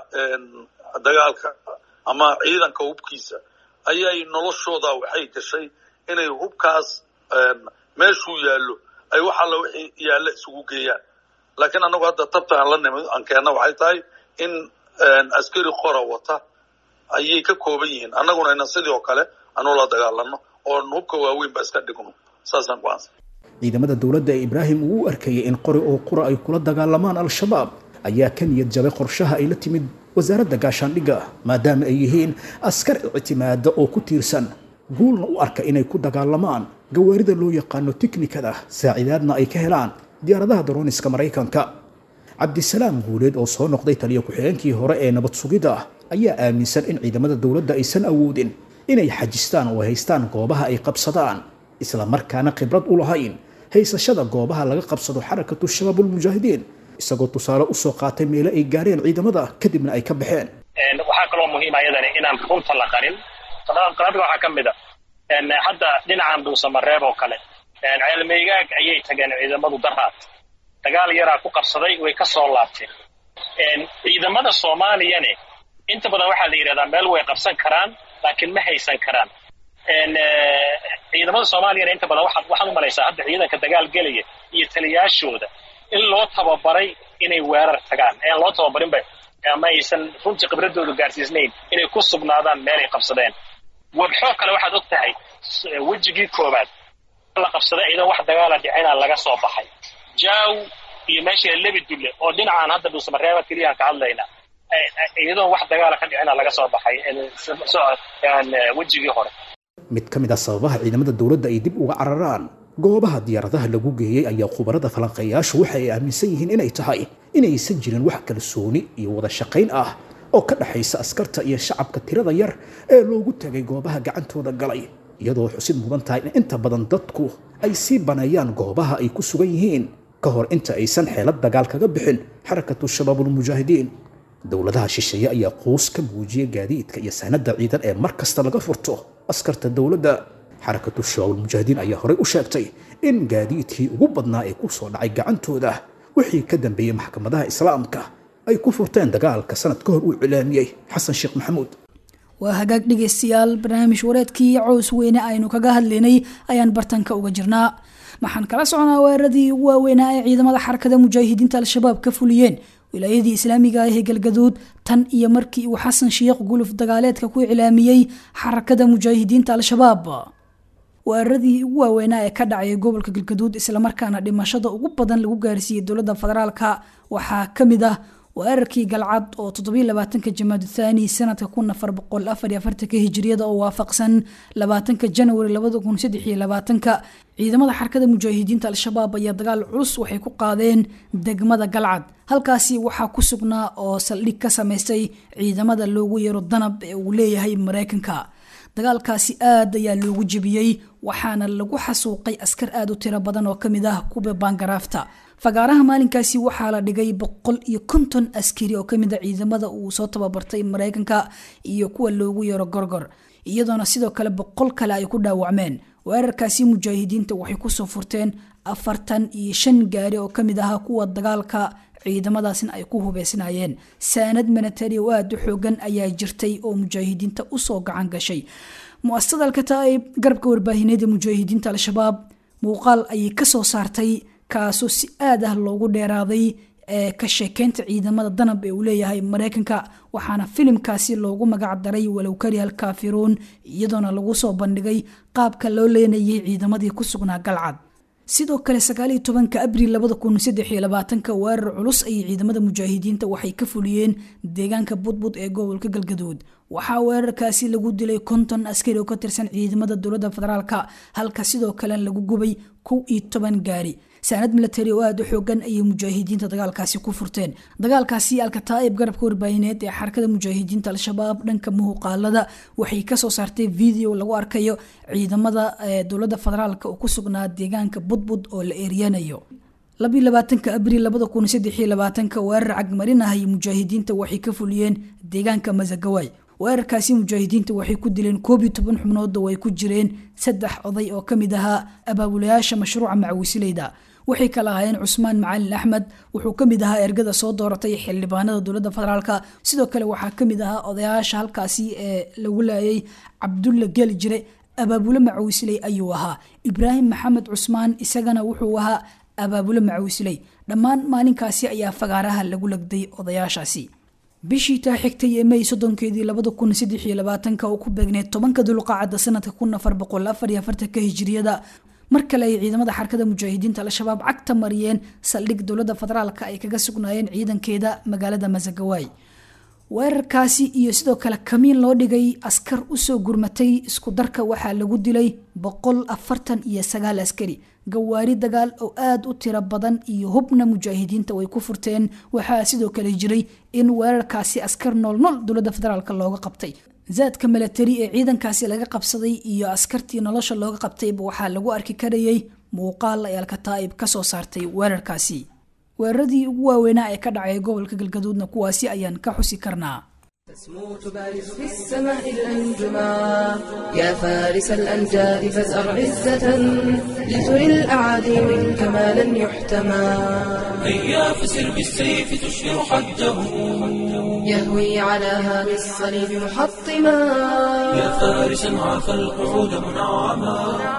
dagaalka ama ciidanka hubkiisa ayay noloshooda waxay gashay inay hubkaas meeshuu yaallo ay wax alla wixii yaalla isugu geeyaan laakiin annagu hadda tabta aan la nimid aan keenna waxay tahay in askari qora wata ayay ka kooban yihiin annaguna ina sidii oo kale anu la dagaalano oon hubka waaweyn ba iska dhigno saasaan ku-aansan ciidamada dowladda ee ibraahim uu u arkayay in qori oo qura ay kula dagaalamaan al-shabaab ayaa ka niyad jabay qorshaha ay la timid wasaaradda gaashaandhigga maadaama ay yihiin askar ictimaada oo ku tiirsan guulna u arka inay ku dagaalamaan gawaarida loo yaqaano tiknikada saacidaadna ay ka helaan diyaaradaha darooniska maraykanka cabdisalaam guuleed oo soo noqday taliya ku-xigeenkii hore ee nabad sugidda ayaa aaminsan in ciidamada dowladda aysan awoodin inay xajistaan oo haystaan goobaha ay qabsadaan isla markaana khibrad u lahayn haysashada goobaha laga qabsado xarakatu shabaabulmujaahidiin isagoo tusaale usoo qaatay meelo ay gaareen ciidamada kadibna ay ka baxeen waxaa kaloo muhiima ayadani inaan runta la qarin qarabiga waxaa ka mid a hadda dhinacan dhuusamareeb oo kale ceelmeygaag ayay tageen ciidamadu daraad dagaal yaraa ku qabsaday way ka soo laabteen ciidamada soomaaliyane inta badan waxaa la yidhahdaa meel way qabsan karaan laakiin ma haysan karaan ciidamada soomaaliyana inta badan waxaad u malaysaa hadda ciidanka dagaal gelaya iyo taliyaashooda in loo tababaray inay weerar tagaan aan loo tababarinba ama aysan runtii khibradoodu gaarsiisnayn inay ku sugnaadaan meelay qabsadeen wadxoo kale waxaad og tahay wejigii koobaad la qabsaday ciidan wax dagaala dhicina laga soo baxay jaaw iyo meesha lebi dulle oo dhinacaan hadda dhuusamareeba keliyahan ka hadlayna iyadoon wax dagaala ka dhicina laga soo baxay wejigii hore mid ka mid ah sababaha ciidamada dowladda ay dib uga cararaan goobaha diyaaradaha lagu geeyey ayaa khubarada falanqeeyaashu waxa ay aaminsan yihiin inay tahay inaysan jirin wax kalsooni iyo wada shaqayn ah oo ka dhexaysa askarta iyo shacabka tirada yar ee loogu tagay goobaha gacantooda galay iyadoo xusid mudan tahay in inta badan dadku ay sii baneeyaan goobaha ay ku sugan yihiin ka hor inta aysan xeelad dagaal kaga bixin xarakatu shabaabulmujaahidiin dowladaha shisheeye ayaa quus ka muujiyay gaadiidka iyo sahnada ciidan ee mar kasta laga furto askarta dowladda xarakatu shabaabulmujaahidiin ayaa horey u sheegtay in gaadiidkii ugu badnaa ee ku soo dhacay gacantooda wixii ka dambeeyey maxkamadaha islaamka ay ku furteen dagaalka sanad ka hor uu cilaamiyey xasan sheekh maxamuud waa hagaag dhegaystayaal barnaamij wareedkii cows weyne aynu kaga hadlaynay ayaan bartanka uga jirnaa waxaan kala socnaa weeraradii ugu waaweynaa ee ciidamada xarakada mujaahidiinta al-shabaab ka fuliyeen wilaayadii islaamiga ah ee galgaduud tan iyo markii uu xasan sheekh guluf dagaaleedka ku iclaamiyey xarakada mujaahidiinta al-shabaab weeraradii ugu waaweynaa ee ka dhacay gobolka galgaduud islamarkaana dhimashada ugu badan lagu gaarsiiyey dowladda federaalka waxaa kamid ah weerarkii galcad oo toddobylabaatanka jamaadu thaani sanadka kun afar boqol afar iyo afartanka hijiriyada oo waafaqsan labaatanka janwari labada kun saddex iyo labaatanka ciidamada xarakada mujaahidiinta al-shabaab ayaa dagaal culus waxay ku qaadeen degmada galcad halkaasi waxaa ku sugnaa oo saldhig ka samaystay ciidamada loogu yeero danab ee uu leeyahay mareykanka dagaalkaasi aad ayaa loogu jebiyey waxaana lagu xasuuqay askar aada u tiro badan oo kamid ah kuwa baangaraafta fagaaraha maalinkaasi waxaa la dhigay boqol iyo konton askari oo kamid a ciidamada uu soo tababartay mareykanka iyo kuwa loogu yeero gorgor iyadoona sidoo kale boqol kale ay ku dhaawacmeen weerarkaasi mujaahidiinta waxay kusoo furteen afartan iyo shan gaari oo kamid ahaa kuwa dagaalka ciidamadaasna ay ku hubeysnaayeen saanad militari oo aada u xoogan ayaa jirtay oo mujaahidiinta usoo gacan gashay mu-asasada alkataa'ib garabka warbaahineed ee mujaahidiinta al-shabaab muuqaal ayay kasoo saartay kaasoo si aad ah loogu dheeraaday ee ka sheekeynta ciidamada danab ee uu leeyahay mareykanka waxaana filimkaasi loogu magac daray walow kariha alkaafiruun iyadoona lagu soo bandhigay qaabka loo leenayay ciidamadii ku sugnaa galcad sidoo kale sagaaliyo tobanka abril labada kun saddex iyo labaatanka weerar culus ayay ciidamada mujaahidiinta waxay ka fuliyeen deegaanka budbud ee gobolka galgaduud waxaa weerarkaasi lagu dilay konton askari oo ka tirsan ciidamada dowladda federaalka halka sidoo kale lagu gubay kow iyo toban gaari saanad milatari oo aada u xoogan ayay mujaahidiinta dagaalkaasi ku furteen dagaalkaasi alkataa'ib garabka warbaahineed ee xarakada mujaahidiinta al-shabaab dhanka muhuqaalada waxay kasoo saartay video lagu arkayo ciidamada dowladda federaalk oo ku sugnaa deegaanka budbud oo la eeryanayo labiyo labaatanka abril labada kun saddexiyo labaatanka weerar cagmarin ah ay mujaahidiinta waxay ka fuliyeen deegaanka masagawaay weerarkaasi mujaahidiinta waxay ku dileen koob iyo toban xubnood oo ay ku jireen saddex oday oo kamid ahaa abaabulayaasha mashruuca macawisileyda waxay kala ahaayeen cusmaan macalin axmed wuxuu kamid ahaa ergada soo dooratay xildhibaanada dowladda federaalk sidoo kale waxaa kamid ahaa odayaasha halkaasi ee lagu laayay cabdulla geli jire abaabule macawisiley ayuu ahaa ibraahim maxamed cusmaan isagana wuxuu ahaa abaabule macawisiley dhammaan maalinkaasi ayaa fagaaraha lagu legday odayaashaasi bishii taa xigtay ee may soddonkeedii labada kun saddex iyo labaatanka oo ku beegneed tobanka dulqaacada sanadka kun afar boqol afar iyo afartanka hijiriyada mar kale ay ciidamada xarakada mujaahidiinta al-shabaab cagta mariyeen saldhig dowladda federaalka ay kaga sugnaayeen ciidankeeda magaalada masagawaay weerarkaasi iyo sidoo kale kamiin loo dhigay askar usoo gurmatay isku darka waxaa lagu dilay boqol afartan iyo sagaal askari gawaari dagaal oo aada u tiro badan iyo hubna mujaahidiinta way ku furteen waxaa sidoo kale jiray in weerarkaasi askar noolnool dowladda federaalk looga qabtay zaadka milatari ee ciidankaasi laga qabsaday iyo askartii nolosha looga qabtayba waxaa lagu arki karayay muuqaal ay alkataa'ib kasoo saartay weerarkaasi weeraradii ugu waaweynaa ee ka dhacay gobolka galgaduudna kuwaasi ayaan ka xusi karnaa تسمو تبارز في السماء الأنجما يا فارس الأمجاد فازأر عزة لتري الأعادي منك ما لن يحتمى هيا فسر بالسيف تشهر حده يهوي على هامي الصليب محطما يا فارسا عافى القعود منعما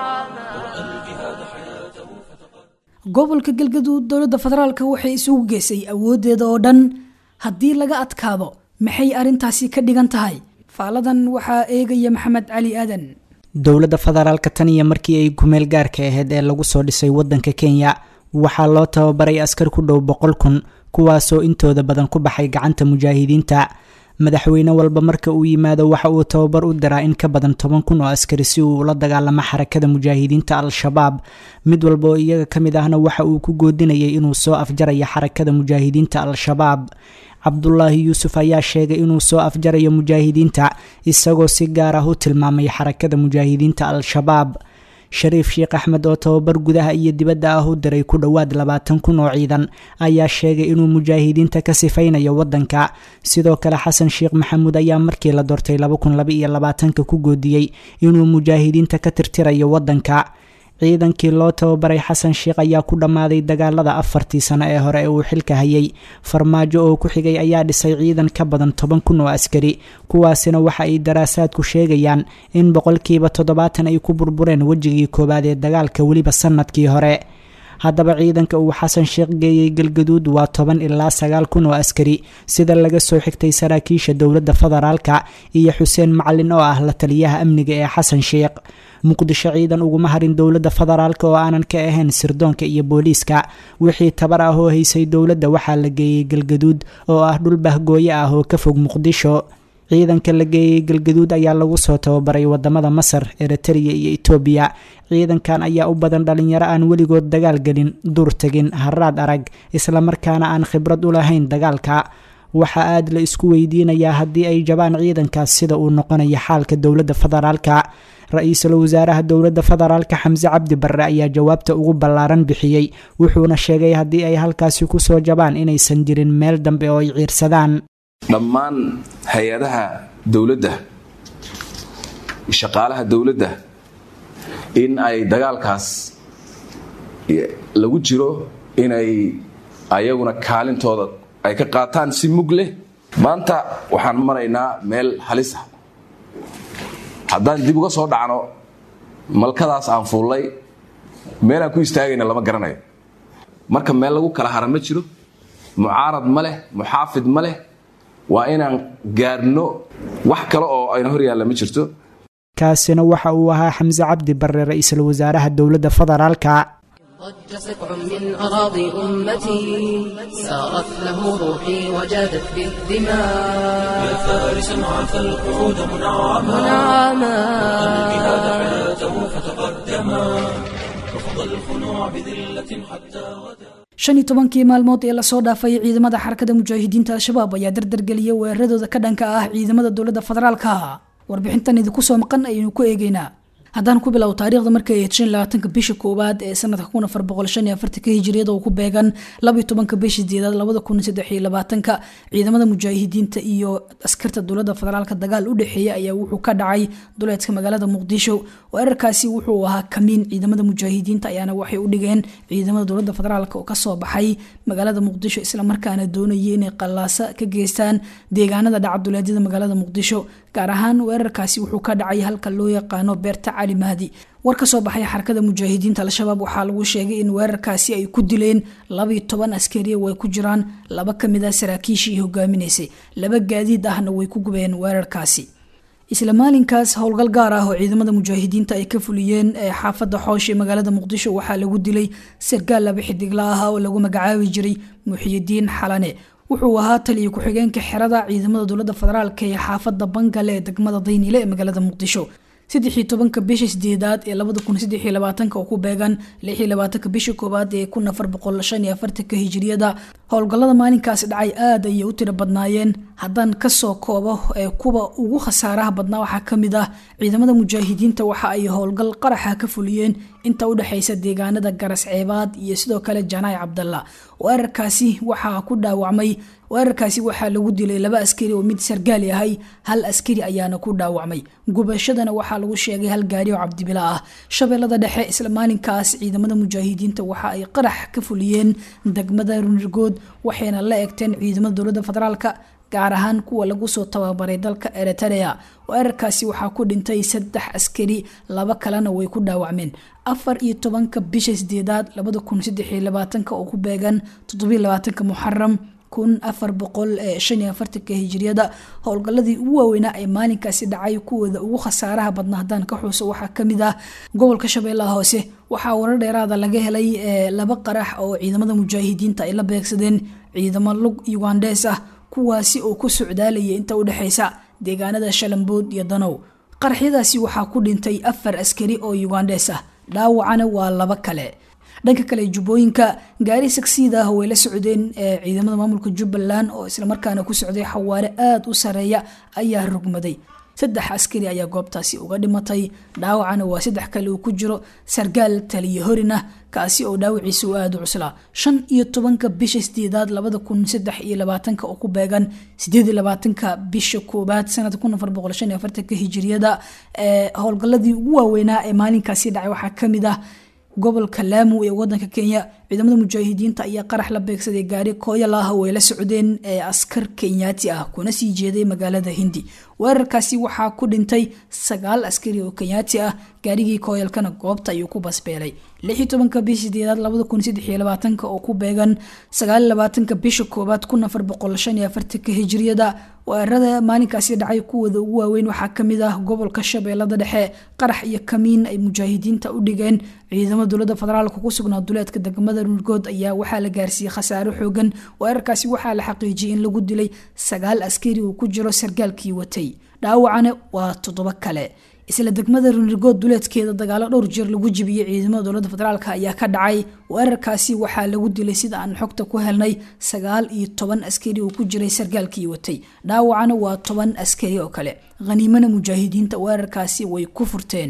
gobolka galgaduud dowladda federaalka waxay isugu geysay awoodeeda oo dhan haddii laga adkaado maxay arrintaasi ka dhigan tahay faaladan waxaa eegaya maxamed cali aadan dowladda federaalka tan iyo markii ay gumeel gaarka ahayd ee lagu soo dhisay waddanka kenya waxaa loo tababaray askar ku dhow boqol kun kuwaasoo intooda badan ku baxay gacanta mujaahidiinta madaxweyne walba marka uu yimaado waxa uu tababar u diraa in ka badan toban kun oo askari si uu ula dagaalamo xarakada mujaahidiinta al-shabaab mid walba oo iyaga ka mid ahna waxa uu ku goodinayay inuu soo afjarayo xarakada mujaahidiinta al-shabaab cabdulaahi yuusuf ayaa sheegay inuu soo afjarayo mujaahidiinta isagoo si gaar ah u tilmaamay xarakada mujaahidiinta al-shabaab shariif sheekh axmed oo tababar gudaha iyo dibadda ah u diray ku dhowaad labaatan kun oo ciidan ayaa sheegay inuu mujaahidiinta ka sifaynayo waddanka sidoo kale xasan sheekh maxamuud ayaa markii la doortay laba kun laba iyo labaatanka ku goodiyey inuu mujaahidiinta ka tirtirayo waddanka ciidankii loo tababaray xasan sheekh ayaa ku dhammaaday dagaalada afartii sano ee hore ee uu xilka hayay farmaajo oo ku xigay ayaa dhisay ciidan ka badan toban kun oo askari kuwaasina waxa ay daraasaadku sheegayaan in boqolkiiba toddobaatan ay ku burbureen wejigii koowaad ee dagaalka weliba sanadkii hore haddaba ciidanka uu xasan sheekh geeyey galgaduud waa toban ilaa sagaal kun oo askari sida laga soo xigtay saraakiisha dowladda federaalka iyo xuseen macalin oo ah la taliyaha amniga ee xasan sheekh muqdisho ciidan uguma harin dowladda federaalk oo aanan ka ahayn sirdoonka iyo booliiska wixii tabar ah oo haysay dowladda waxaa la geeyey galgaduud oo ah dhul bahgooyo ah oo ka fog muqdisho ciidanka la geeyey galgaduud ayaa lagu soo tababaray wadamada masar eritrea iyo etoobiya ciidankan ayaa u badan dhalinyaro aan weligood dagaal gelin duur tegin haraad arag islamarkaana aan khibrad u lahayn dagaalka waxaa aada la isku weydiinayaa haddii ay jabaan ciidankaas sida uu noqonayo xaalka dowladda federaalka ra-iisul wasaaraha dowladda federaalka xamse cabdi barre ayaa jawaabta ugu ballaaran bixiyey wuxuuna sheegay haddii ay halkaasi kusoo jabaan inaysan jirin meel dambe oo ay ciirsadaan dhammaan hay-adaha dowladda shaqaalaha dowladda in ay dagaalkaas lagu jiro inay ayaguna kaalintooda ay ka qaataan si mug leh maanta waxaan maraynaa meel halis ah haddaan dib uga soo dhacno malkadaas aan fuullay meelaan ku istaagayna lama garanayo marka meel lagu kala hara ma jiro mucaarad ma leh muxaafid ma leh waa inaan gaarno wax kale oo ayna hor yaalla ma jirto kaasina waxa uu ahaa xamse cabdi barre ra-iisul wasaaraha dowladda federaalka ضج سبع من أراضي أمتي سارت له روحي وجادت بالدماء يا فارسا عفى القعود منعما منعما الجهاد حياته فتقدما رفض الخنوع بذلة حتى غدا shan iyo tobankii maalmood ee lasoo dhaafay ciidamada xarakada mujaahidiinta al-shabaab ayaa dardargeliyay weeraradooda ka dhanka ah ciidamada dowladda federaalka warbixintan idinku soo maqan ayaynu ku eegeynaa haddaan ku bilow taariikhda markay ahayd shan labaatanka bisha koowaad ee sanadka kun afar boqol shan iyo afartanka hijiriyada oo ku beegan labaiyo tobanka bisha sideedaad labada kun saddex iyo labaatanka ciidamada mujaahidiinta iyo askarta dowladda federaalka dagaal u dhexeeya ayaa wuxuu ka dhacay duleedka magaalada muqdisho weerarkaasi wuxuu ahaa kamiin ciidamada mujaahidiinta ayaana waxay u dhigeen ciidamada dowladda federaalk oo kasoo baxay magaalada muqdisho islamarkaana doonayay inay qallaasa ka geystaan deegaanada dhaca duleedyada magaalada muqdisho gaar ahaan weerarkaasi wuxuu ka dhacay halka loo yaqaano beerta cali mahdi war ka soo baxay xarakada mujaahidiinta al-shabaab waxaa lagu sheegay in weerarkaasi ay ku dileen labaiyo toban askariya way ku jiraan laba kamid ah saraakiishii hogaaminaysay laba gaadiid ahna way ku gubeen weerarkaasi isla maalinkaas howlgal gaar ah oo ciidamada mujaahidiinta ay ka fuliyeen ee xaafadda xoosh ee magaalada muqdisho waxaa lagu dilay sargaal laba xidigla ah oo lagu magacaabi jiray muxiyidiin xalane wuxuu ahaa taliyo ku-xigeenka xerada ciidamada dowladda federaalk ee xaafadda bangale ee degmada dayniile ee magaalada muqdisho saddexii tobanka bisha sideedaad ee labada kun saddex iyo labaatanka oo ku beegan lix iyo labaatanka bisha koowaad ee kun afar boqol shan iyo afartanka hijiriyada howlgallada maalinkaasi dhacay aad ayay u tiro badnaayeen haddaan kasoo koobo ee kuwa ugu khasaaraha badnaa waxaa kamid ah ciidamada mujaahidiinta waxa ay howlgal qaraxa ka fuliyeen inta udhexeysa deegaanada garas ceebaad iyo sidoo kale janaay cabdalla weerarkaasi waxaa ku dhaawacmay weerarkaasi waxaa lagu dilay laba askari oo mid sargaal yahay hal askari ayaana ku dhaawacmay gubashadana waxaa lagu sheegay hal gaari oo cabdibila ah shabeellada dhexe isla maalinkaas ciidamada mujaahidiinta waxa ay qarax ka fuliyeen degmada runirgood waxayna la egteen ciidamada dowladda federaalka gaar ahaan kuwa lagu soo tababaray dalka eritrea weerarkaasi waxaa ku dhintay saddex askari laba kalena way ku dhaawacmeen afar iyo tobanka bisha sideedaad labada kun saddex iyo labaatanka oo ku beegan toddobiyo labaatanka muxaram kun afar boqol ee shan iyo afartanka hijiriyada howlgalladii ugu waaweynaa ee maalinkaasi dhacay kuwooda ugu khasaaraha badna haddaan ka xuuso waxaa kamid ah gobolka shabeellaha hoose waxaa warar dheeraada laga helay laba qarax oo ciidamada mujaahidiinta ay la beegsadeen ciidamo lug yugandes ah kuwaasi oo ku socdaalaya inta udhexeysa deegaanada shalambood iyo danow qaraxyadaasi waxaa ku dhintay afar askari oo yugandes ah dhaawacana waa laba kale dhanka kale jubbooyinka gaari sagsiid ah way la socdeen ciidamada maamulka jubbaland oo islamarkaana ku socday xawaare aada u sareeya ayaa rugmaday saddex askari ayaa goobtaasi uga dhimatay dhaawacana waa saddex kale uu ku jiro sargaal taliyo horin ah kaasi oo dhaawiciisa u aada u cuslaa shan iyo tobanka bisha sideedaad labada kun saddex iyo labaatanka oo ku beegan sideed iyo labaatanka bisha koobaad sanada kun afar boqol shan iyo afartanka hijiriyada howlgaladii ugu waaweynaa ee maalinkaasi dhacay waxaa kamid ah gobolka laamu ee wadanka kenya ciidamada mujaahidiinta ayaa qarax la beegsaday gaari kooyal ah oo ay la socdeen ee askar kenyaati ah kuna sii jeeday magaalada hindi weerarkaasi waxaa ku dhintay sagaal askari oo kenyaati ah gaarigii kooyalkana goobta ayuu ku basbeelay lixii tobanka bisha sideedaad labada kun saddex iyo labaatanka oo ku beegan sagaal labaatanka bisha koowaad kun afar boqol shan iyo afartanka hijiriyada weerarada maalinkaasi dhacay kuwooda ugu waaweyn waxaa kamid ah gobolka shabeellada dhexe qarax iyo kamiin ay mujaahidiinta u dhigeen ciidamada dowladda federaalka ku sugnaa duleedka degmada runirgood ayaa waxaa la gaarsiiyey khasaaro xoogan weerarkaasi waxaa la xaqiijiyay in lagu dilay sagaal askari uu ku jiro sargaalkii watay dhaawacana waa toddobo kale isla degmada runirgood duleedkeeda dagaalo dhowr jeer lagu jibiyey ciidamada dowladda federaalk ayaa ka dhacay weerarkaasi waxaa lagu dilay sida aan xogta ku helnay sagaal iyo toban askari uu ku jiray sargaalkii watay dhaawacana waa toban askari oo kale khaniimana mujaahidiinta weerarkaasi way ku furteen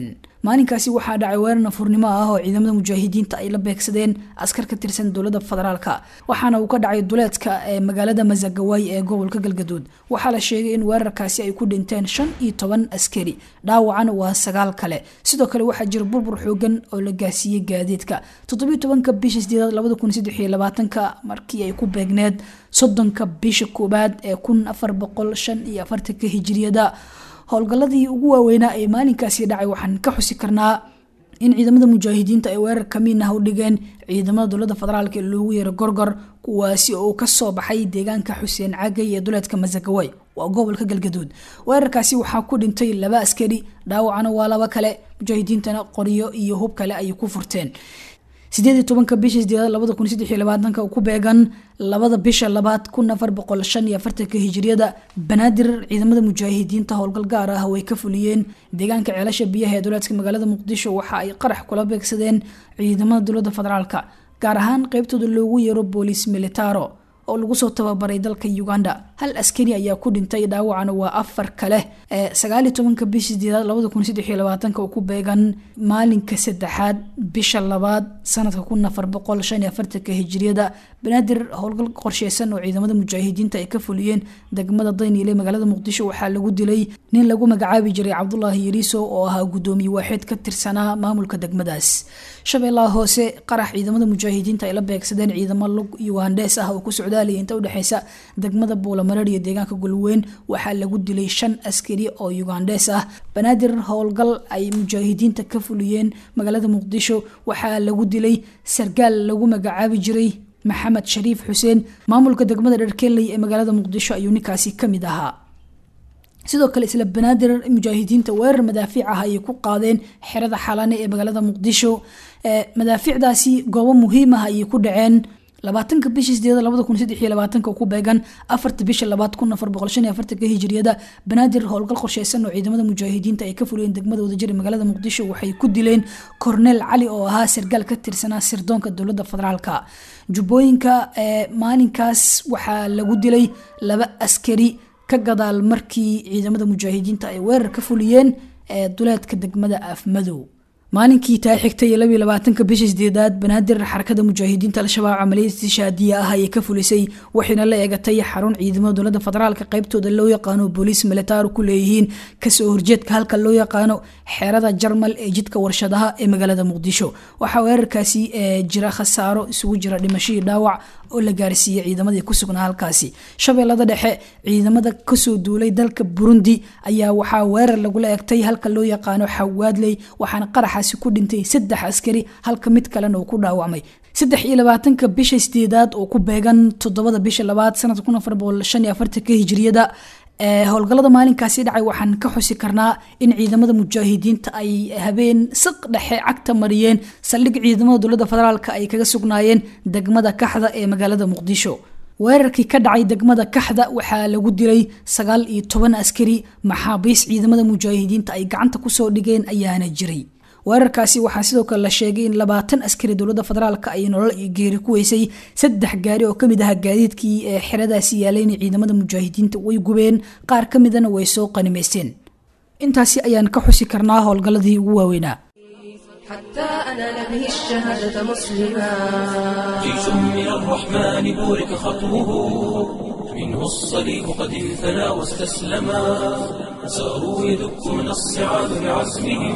maalinkaasi waxaa dhacay weerar nafurnimo ah oo ciidamada mujaahidiinta ay la beegsadeen askar ka tirsan dowladda federaalka waxaana uu ka dhacay duleedka ee magaalada masagawaay ee gobolka galgaduud waxaa la sheegay in weerarkaasi ay ku dhinteen shan iyo toban askari dhaawacana waa sagaal kale sidoo kale waxaa jira burbur xoogan oo la gaarsiiyey gaadiidka toddobiyo tobanka bisha sideedaad labada kun saddex iyo labaatanka markii ay ku beegneed soddonka bisha koowaad ee kun afar boqol shan iyo afartanka hijiriyada howlgalladii ugu waaweynaa ee maalinkaasi dhacay waxaan ka xusi karnaa in ciidamada mujaahidiinta ay weerar kamiin ah u dhigeen ciidamada dowladda federaalk ee loogu yeero gorgor kuwaasi oo kasoo baxay deegaanka xuseen cagay ee duleedka masagaway waa gobolka galgaduud weerarkaasi waxaa ku dhintay laba askari dhaawacana waa laba kale mujaahidiintana qoryo iyo hub kale ayay ku furteen sideed iyo tobanka bisha sideedaad labada kun saddex iyo labaatanka ku beegan labada bisha labaad kun afar boqol shan iyo afartanka hijiriyada banaadir ciidamada mujaahidiinta howlgal gaar ah way ka fuliyeen deegaanka ceelasha biyaha ee duleedka magaalada muqdisho waxa ay qarax kula beegsadeen ciidamada dowladda federaalka gaar ahaan qeybtooda loogu yeero booliis militaro oo lagu soo tababaray dalka uganda hal askari ayaa ku dhintay dhaawacana waa afar kale ee sagaal iyo tobanka bisha sideedaad labada kun saddex iyo labaatanka oo ku beegan maalinka saddexaad bisha labaad sanadka kun afar boqol shan iyo afartanka hijiriyada banaadir howlgal qorsheysan oo ciidamada mujaahidiinta ay ka fuliyeen degmada dayniile magaalada muqdisho waxaa lagu dilay nin lagu magacaabi jiray cabdulaahi yariiso oo ahaa gudoomiye waaxeed ka tirsanaa maamulka degmadaas shabeellaha hoose qarax ciidamada mujaahidiinta ay la beegsadeen ciidamo lug yugandes ah oo ku socdaalaya inta udhexeysa degmada buulamareer iyo deegaanka golweyn waxaa lagu dilay shan askari oo yugandes ah banaadir howlgal ay mujaahidiinta ka fuliyeen magaalada muqdisho waxaa lagu dilay sargaal lagu magacaabi jiray maxamed shariif xuseen maamulka degmada dherkeley ee magaalada muqdisho ayuu ninkaasi kamid ahaa sidoo kale isla banaadir mujaahidiinta weerar madaafiic ah ayay ku qaadeen xerada xalane ee magaalada muqdisho madaafiicdaasi goobo muhiim ah ayay ku dhaceen labaatanka bisha sideeda labada kun saddex iyo labaatanka ku beegan afarta bisha labaad kun afar boqol shan iyo afartanka hijiriyada banaadir howlgal qorsheysan oo ciidamada mujaahidiinta ay ka fuliyeen degmada wadajir ee magaalada muqdisho waxay ku dileen korneel cali oo ahaa sargaal ka tirsanaa sirdoonka dowladda federaalka jubbooyinka maalinkaas waxaa lagu dilay laba askari ka gadaal markii ciidamada mujaahidiinta ay weerar ka fuliyeen ee duleedka degmada afmadow maalinkii taa xigtay iyo labiyo labaatanka bisha sideedaad banaadir xarakada mujaahidiinta al-shabaab camaliyad shaadiya ah ayay ka fulisay waxayna la eegatay xarun ciidamada dowladda federaalka qeybtooda loo yaqaano booliis militaar ku leeyihiin kasoo horjeedka halka loo yaqaano xeerada jarmal ee jidka warshadaha ee magaalada muqdisho waxaa weerarkaasi jira khasaaro isugu jira dhimashadii dhaawac oo la gaarsiiyey ciidamadii ku sugnaa halkaasi shabeellada dhexe ciidamada kasoo duulay dalka burundi ayaa waxaa weerar lagula egtay halka loo yaqaano xawaadley waxaana qaraxaasi ku dhintay saddex askari halka mid kalena uu ku dhaawacmay saddex iyo labaatanka bisha sideedaad oo ku beegan toddobada bisha labaad sanadka kun afar boqol shan iyo afartanka hijiriyada howlgallada maalinkaasi dhacay waxaan ka xusi karnaa in ciidamada mujaahidiinta ay habeen saq dhexe cagta mariyeen saldhig ciidamada dowladda federaalk ay kaga sugnaayeen degmada kaxda ee magaalada muqdisho weerarkii ka dhacay degmada kaxda waxaa lagu dilay sagaal iyo toban askari maxaabiis ciidamada mujaahidiinta ay gacanta kusoo dhigeen ayaana jiray weerarkaasi waxaa sidoo kale la sheegay in labaatan askari dowladda federaalk ay nolol iyo geeri ku weysay saddex gaari oo kamid aha gaadiidkii ee xeradaasi yaalayna ciidamada mujaahidiinta way gubeen qaar ka midana way soo qanimaysteen intaasi ayaan ka xusi karnaa howlgalladii ugu waaweynaa حتى أنال به الشهادة مسلما جيش من الرحمن بورك خطوه منه الصليب قد انثنى واستسلما ساروا يدكون الصعاب بعزمهم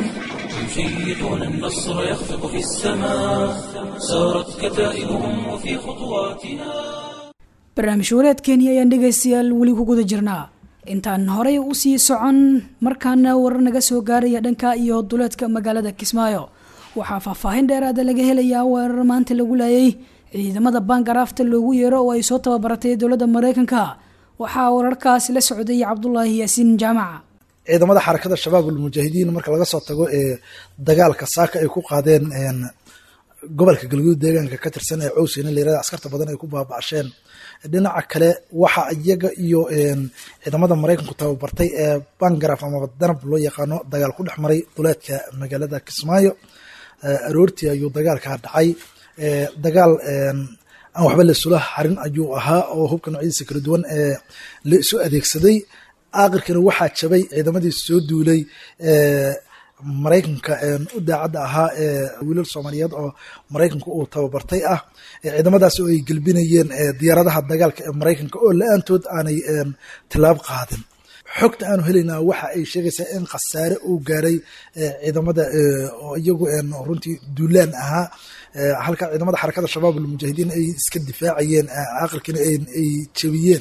يشيطون النصر يخفق في السماء سارت كتائبهم وفي خطواتنا barnaamij wareedkeeni ayaan dhegaystayaal weli ku guda jirnaa intaan horey u sii socon markaana warar naga soo gaaraya dhanka iyo duleedka magaalada kismaayo waxaa faahfaahin dheeraada laga helayaa weerar maanta lagu laayay ciidamada baangaraafta loogu yeero oo ay soo tababaratay dowladda mareykanka waxaa wararkaasi la socday cabdulaahi yaasiin jaamaca ciidamada xarakada shabaab almujaahidiin marka laga soo tago ee dagaalka saaka ay ku qaadeen gobolka galguud deegaanka ka tirsan ee cowsina layirahda askarta badan ay ku baaba'asheen dhinaca kale waxa iyaga iyo ciidamada maraykanku tababartay ee bangaraf amaba danab loo yaqaano dagaal ku dhex maray duleedka magaalada kismaayo aroortii ayuu dagaalkaa dhacay dagaal aan waxba laisula harin ayuu ahaa oo hubka noocyadiisa kala duwan ee la isu adeegsaday aakhirkana waxaa jabay ciidamadii soo duulay maraykanka u daacadda ahaa ee wiilal soomaaliyeed oo maraykanka uu tababartay ah ciidamadaas oo ay gelbinayeen diyaaradaha dagaalka ee maraykanka oo la-aantood aanay tilaab qaadin xogta aanu helaynaa waxa ay sheegaysaa in khasaare uu gaaray ciidamada oo iyagu runtii duulaan ahaa halka ciidamada xarakada shabaab almujaahidiin ay iska difaacayeen aqalkiina ay jebiyeen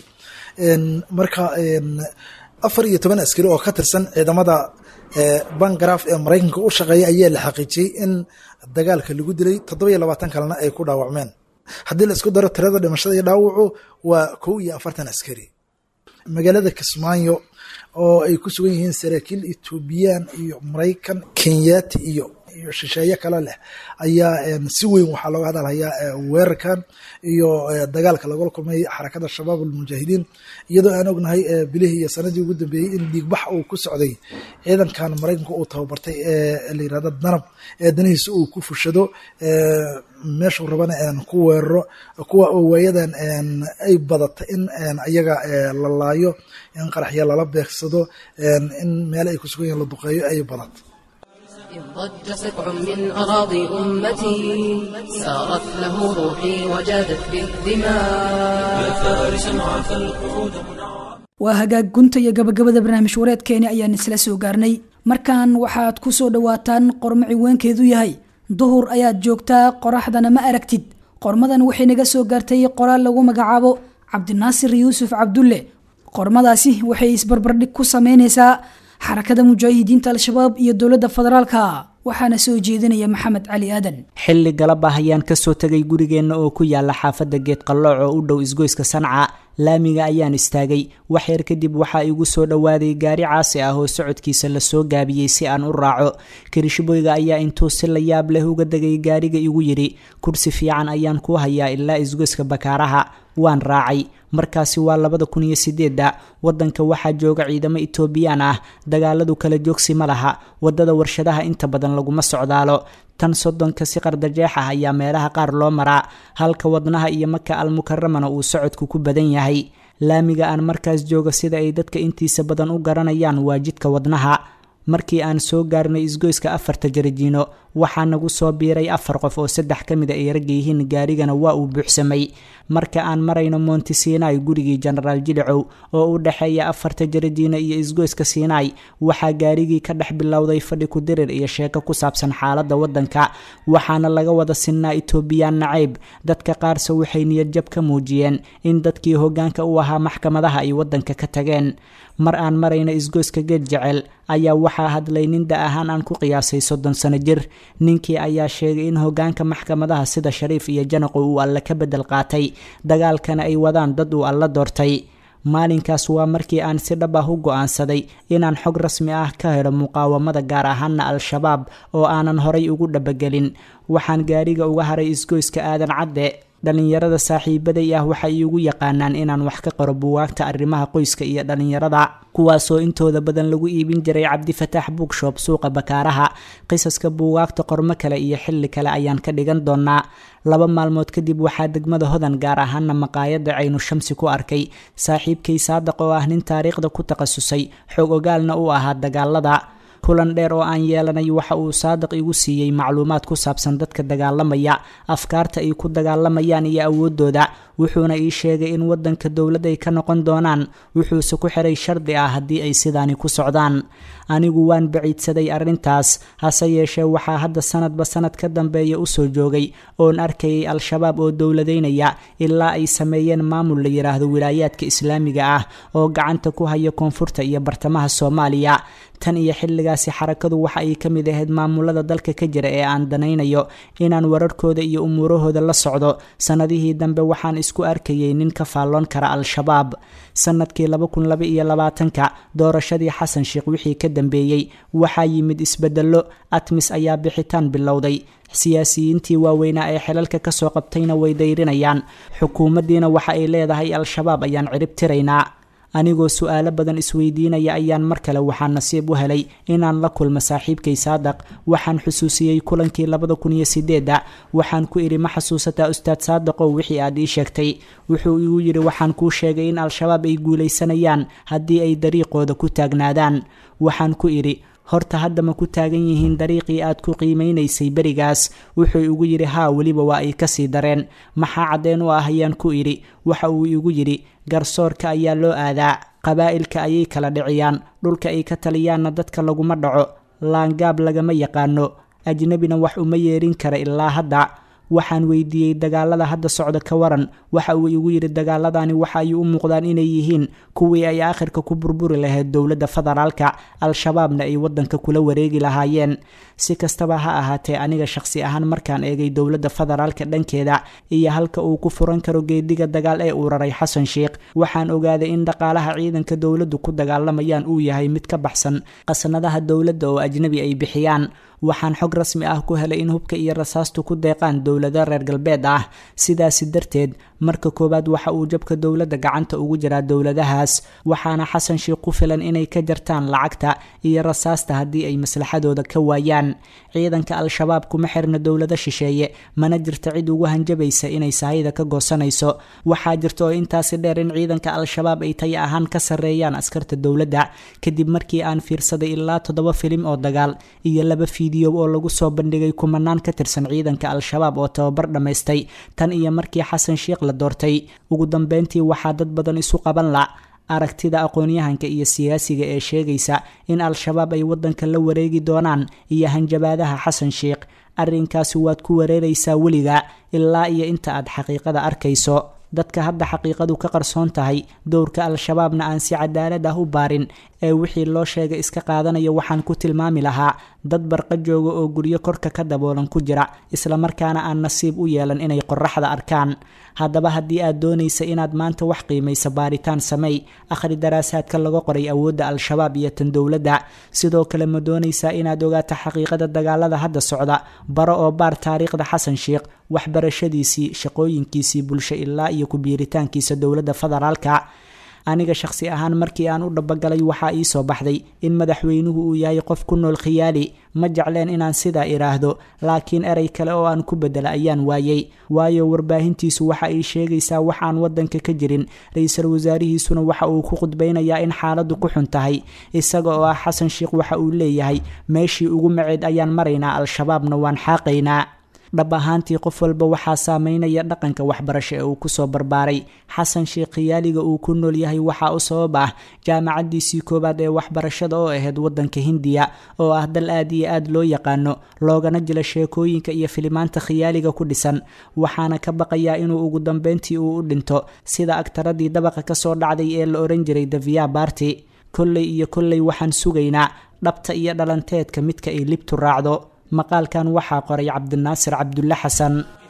marka afar iyo toban askari oo ka tirsan ciidamada bangaraf ee maraykanka u shaqeeya ayaa la xaqiijiyey in dagaalka lagu dilay toddoba iyo labaatan kalena ay ku dhaawacmeen haddii la isku daro tirada dhimashada iyo dhaawacu waa kow iyo afartan askari magaalada kismaayo oo ay ku sugan yihiin saraakiil etoobiyaan iyo maraykan kenyaati iyo iyo shisheeye kale leh ayaa si weyn waxaa looga hadalhayaa weerarkan iyo dagaalka lagula kulmay xarakada shabaab almujaahidiin iyadoo aan ognahay bilihii iyo sanadii ugu dambeeyey in dhiigbax uu ku socday ciidankan maraykanka uu tababartay ee la yirahdo danab ee danihiisa uu ku fushado meeshuu rabana ku weeraro kuwa oo waayadan ay badatay in ayaga la laayo in qaraxya lala beegsado in meele ay ku sugan yihin la duqeeyo ay badat إن ضج سبع من أراضي أمتي سارت له روحي وجادت بالدماء يا فارسا عفى القعود waa hagaag gunta iyo gabagabada barnaamij wareedkeeni ayaan isla soo gaarnay markan waxaad ku soo dhowaataan qormo ciwaankeedu yahay duhur ayaad joogtaa qoraxdana ma aragtid qormadan waxay naga soo gaartay qoraal lagu magacaabo cabdinaasir yuusuf cabdulle qormadaasi waxay isbarbardhig ku sameyneysaa xarakada mujaahidiinta al-shabaab iyo dowladda federaalka waxaana soo jeedinaya maxamed cali aadan xilli galab ah ayaan kasoo tegay gurigeenna oo ku yaala xaafadda geed qallooc oo u dhow isgoyska sanca laamiga ayaan istaagay wax yar kadib waxaa igu soo dhowaaday gaari caasi ah oo socodkiisa lasoo gaabiyey si aan u raaco kirishboyga ayaa intuu si la yaab leh uga degay gaariga igu yidhi kursi fiican ayaan ku hayaa ilaa isgoyska bakaaraha waan raacay markaasi waa labada kun iyo sideedda wadanka waxaa jooga ciidamo etoobiyaan ah dagaaladu kala joogsi ma laha wadada warshadaha inta badan laguma socdaalo tan soddonka si qardajeex ah ayaa meelaha qaar loo maraa halka wadnaha iyo maka almukaramana uu socodku ku badan yahay laamiga aan markaas jooga sida ay dadka intiisa badan u garanayaan waa jidka wadnaha markii aan soo gaarnay isgoyska afarta jarajiino waxaa nagu soo biiray afar qof oo saddex ka mid a ay ragga yihiin gaarigana waa uu buuxsamay marka aan marayno monti sinai gurigii jenaraal jilicow oo u dhexeeya afarta jarajiino iyo isgoyska sinai waxaa gaarigii ka dhex bilowday fadhi kudirir iyo sheeko ku saabsan xaaladda waddanka waxaana laga wada sinnaa etoobiyaan nacayb dadka qaarse waxay niyadjab ka muujiyeen in dadkii hoggaanka u ahaa maxkamadaha ay waddanka ka tageen mar aan marayna isgoyska geed jecel ayaa waxaa hadlay nin da ahaan aan ku qiyaasay soddon sano jir ninkii ayaa sheegay in hoggaanka maxkamadaha sida shariif iyo janaqo uu alle ka beddel qaatay dagaalkana ay wadaan dad uu alla doortay maalinkaas waa markii aan si dhab ah u go-aansaday inaan xog rasmi ah ka helo muqaawamada gaar ahaana al-shabaab oo aanan horay ugu dhabagelin waxaan gaariga uga haray isgoyska aadan cadde dhallinyarada saaxiibaday ah waxay iigu yaqaanaan inaan wax ka qoro buwaagta arrimaha qoyska iyo dhallinyarada kuwaasoo intooda badan lagu iibin jiray cabdifataax bookshop suuqa bakaaraha qisaska buugaagta qormo kale iyo xilli kale ayaan ka dhigan doonaa laba maalmood kadib waxaa degmada hodan gaar ahaana maqaayadda caynu shamsi ku arkay saaxiibkay saadaq oo ah nin taariikhda ku takhasusay xog ogaalna u ahaa dagaalada kulan dheer oo aan yeelanay waxa uu saadiq igu siiyey macluumaad ku saabsan dadka dagaalamaya afkaarta ay ku dagaalamayaan iyo awoodooda wuxuuna ii sheegay in wadanka dowlad ay ka noqon doonaan wuxuuse ku xiray shardi ah haddii ay sidaani ku socdaan anigu waan baciidsaday arrintaas hase yeeshee waxaa hadda sanadba sanad ka dambeeya usoo joogay oon arkayay al-shabaab oo dowladaynaya ilaa ay sameeyeen maamul la yidhaahdo wilaayaadka islaamiga ah oo gacanta ku haya koonfurta iyo bartamaha soomaaliya tan iyo xilligaasi xarakadu waxa ay ka mid ahayd maamulada dalka ka jira ee aan danaynayo inaan wararkooda iyo umuurahooda la socdo sanadihii dambe waxaan isku arkayay nin ka faalloon kara al-shabaab sanadkii laba kun laba iyo labaatanka doorashadii xasan sheekh wixii ka dambeeyey waxaa yimid isbedello atmis ayaa bixitaan bilowday siyaasiyiintii waaweynaa ee xilalka kasoo qabtayna way dayrinayaan xukuumaddiina waxa ay leedahay al-shabaab ayaan cirib tiraynaa anigoo su-aalo badan isweydiinaya ayaan mar kale waxaa nasiib u helay inaan la kulmo saaxiibkay saadaq waxaan xusuusiyey kulankii labada kun iyo sideedda waxaan ku idhi ma xasuusataa ustaad saadaqow wixii aad ii sheegtay wuxuu igu yidhi waxaan kuu sheegay in al-shabaab ay guulaysanayaan haddii ay dariiqooda ku taagnaadaan waxaan ku idhi horta hadda ma ku taagan yihiin dariiqii aad ku qiimeynaysay berigaas wuxuu igu yidhi haa weliba waa ay kasii dareen maxaa caddeen u ah ayaan ku idhi waxa uu igu yidhi garsoorka ayaa loo aadaa qabaa'ilka ayay kala dhiciyaan dhulka ay ka taliyaanna dadka laguma dhaco laangaab lagama yaqaano ajnebina wax uma yeerin kara ilaa hadda waxaan weydiiyey dagaalada hadda socda ka waran waxa uu igu yidhi dagaaladani waxa ay u muuqdaan inay yihiin kuwii ay aakhirka ku burburi lahayd dowladda federaalka al-shabaabna ay waddanka kula wareegi lahaayeen si kastaba ha ahaatee aniga shaqsi ahaan markaan eegay dowladda federaalka dhankeeda iyo halka uu ku furan karo geediga dagaal ee uu raray xasan sheikh waxaan ogaaday in dhaqaalaha ciidanka dowladdu ku dagaalamayaan uu yahay mid ka baxsan qasnadaha dowladda oo ajnebi ay bixiyaan waxaan xog rasmi ah ku helay in hubka iyo rasaastu ku deeqaan dowlado reer galbeed ah sidaasi darteed marka koowaad waxa uu jabka dowladda gacanta ugu jiraa dowladahaas waxaana xasan sheikh ku filan inay ka jartaan lacagta iyo rasaasta haddii ay maslaxadooda ka waayaan ciidanka al-shabaab kuma xirna dowlado shisheeye mana jirta cid ugu hanjabaysa inay sahayda ka goosanayso waxaa jirta oo intaasi dheer in ciidanka al-shabaab ay taya ahaan ka sarreeyaan askarta dowladda kadib markii aan fiirsaday ilaa toddoba filim oo dagaal iyo laba fiidiyo oo lagu soo bandhigay kumanaan ka tirsan ciidanka al-shabaab oo tababar dhammaystay tan iyo markii xasan sheikh la doortay ugu dambeyntii waxaa dad badan isu qaban la aragtida aqoon-yahanka iyo siyaasiga ee sheegaysa in al-shabaab ay waddanka la wareegi doonaan iyo hanjabaadaha xasan sheikh arrinkaasi waad ku wareeraysaa weliga ilaa iyo inta aad xaqiiqada arkayso dadka hadda xaqiiqadu ka qarsoon tahay dowrka al-shabaabna aan si cadaalad ah u baarin ee wixii loo sheegay iska qaadanaya waxaan ku tilmaami lahaa dad barqa jooga oo guryo korka ka daboolan ku jira islamarkaana aan nasiib u yeelan inay qoraxda arkaan haddaba haddii aad doonaysa inaad maanta wax qiimaysa baaritaan samey akhri daraasaadka laga qoray awoodda al-shabaab iyo tan dowladda sidoo kale ma doonaysaa inaad ogaato xaqiiqada dagaalada hadda socda baro oo baar taariikhda xasan sheikh waxbarashadiisii shaqooyinkiisii bulsho ilaa iyo ku-biiritaankiisa dowladda federaalka aniga shaqsi ahaan markii aan u dhabagalay waxaa ii soo baxday in madaxweynuhu uu yahay qof ku nool khiyaali ma jecleen inaan sidaa idhaahdo laakiin erey kale oo aan ku bedela ayaan waayey waayo warbaahintiisu waxa ay sheegaysaa wax aan waddanka ka jirin ra-iisul wasaarihiisuna waxa uu ku khudbaynayaa in xaaladdu ku xun tahay isaga oo ah xasan sheikh waxa uu leeyahay meeshii ugu maceed ayaan maraynaa al-shabaabna waan xaaqaynaa dhab ahaantii qof walba waxaa saameynaya dhaqanka waxbarasho ee uu kusoo barbaaray xasan sheikh khiyaaliga uu ku nool yahay waxaa u sabab ah jaamacaddiisii koowaad ee waxbarashada oo ahayd waddanka hindiya oo ah dal aad iyo aad loo yaqaano loogana jila sheekooyinka iyo filimaanta khiyaaliga ku dhisan waxaana ka baqayaa inuu ugu dambeyntii uu u dhinto sida agtaradii dabaqa kasoo dhacday ee la oran jiray davia barty kolley iyo kolley waxaan sugaynaa dhabta iyo dhalanteedka midka ay libtu raacdo maqaalkan waxaa qoray cabdinaasir cabdulle xasan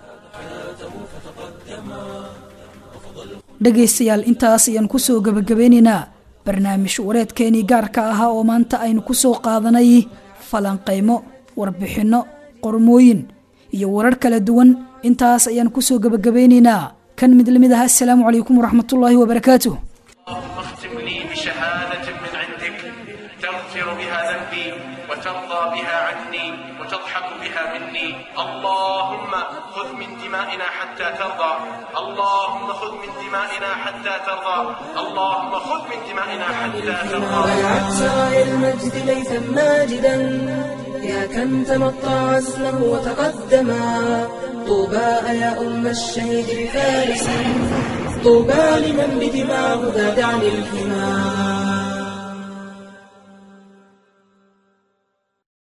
dhegaystayaal intaas ayaan kusoo gebagabeynaynaa barnaamij wareedkeenii gaarka ahaa oo maanta aynu kusoo qaadanay falanqaymo warbixinno qormooyin iyo warar kala duwan intaas ayaan kusoo gebagabeynaynaa kan mid lamid ah assalaamu calaykum waraxmatullaahi wabarakaatuh تغفر بها ذنبي وترضى بها عني وتضحك بها مني اللهم خذ من دمائنا حتى ترضى اللهم خذ من دمائنا حتى ترضى اللهم خذ من دمائنا حتى ترضى بيعت سرايا المجد ليثا ماجدا يا كم تمطى عزمه وتقدما طوبى يا أم الشهيد بفارس طوبى لمن بدماه ذاد عن الحمار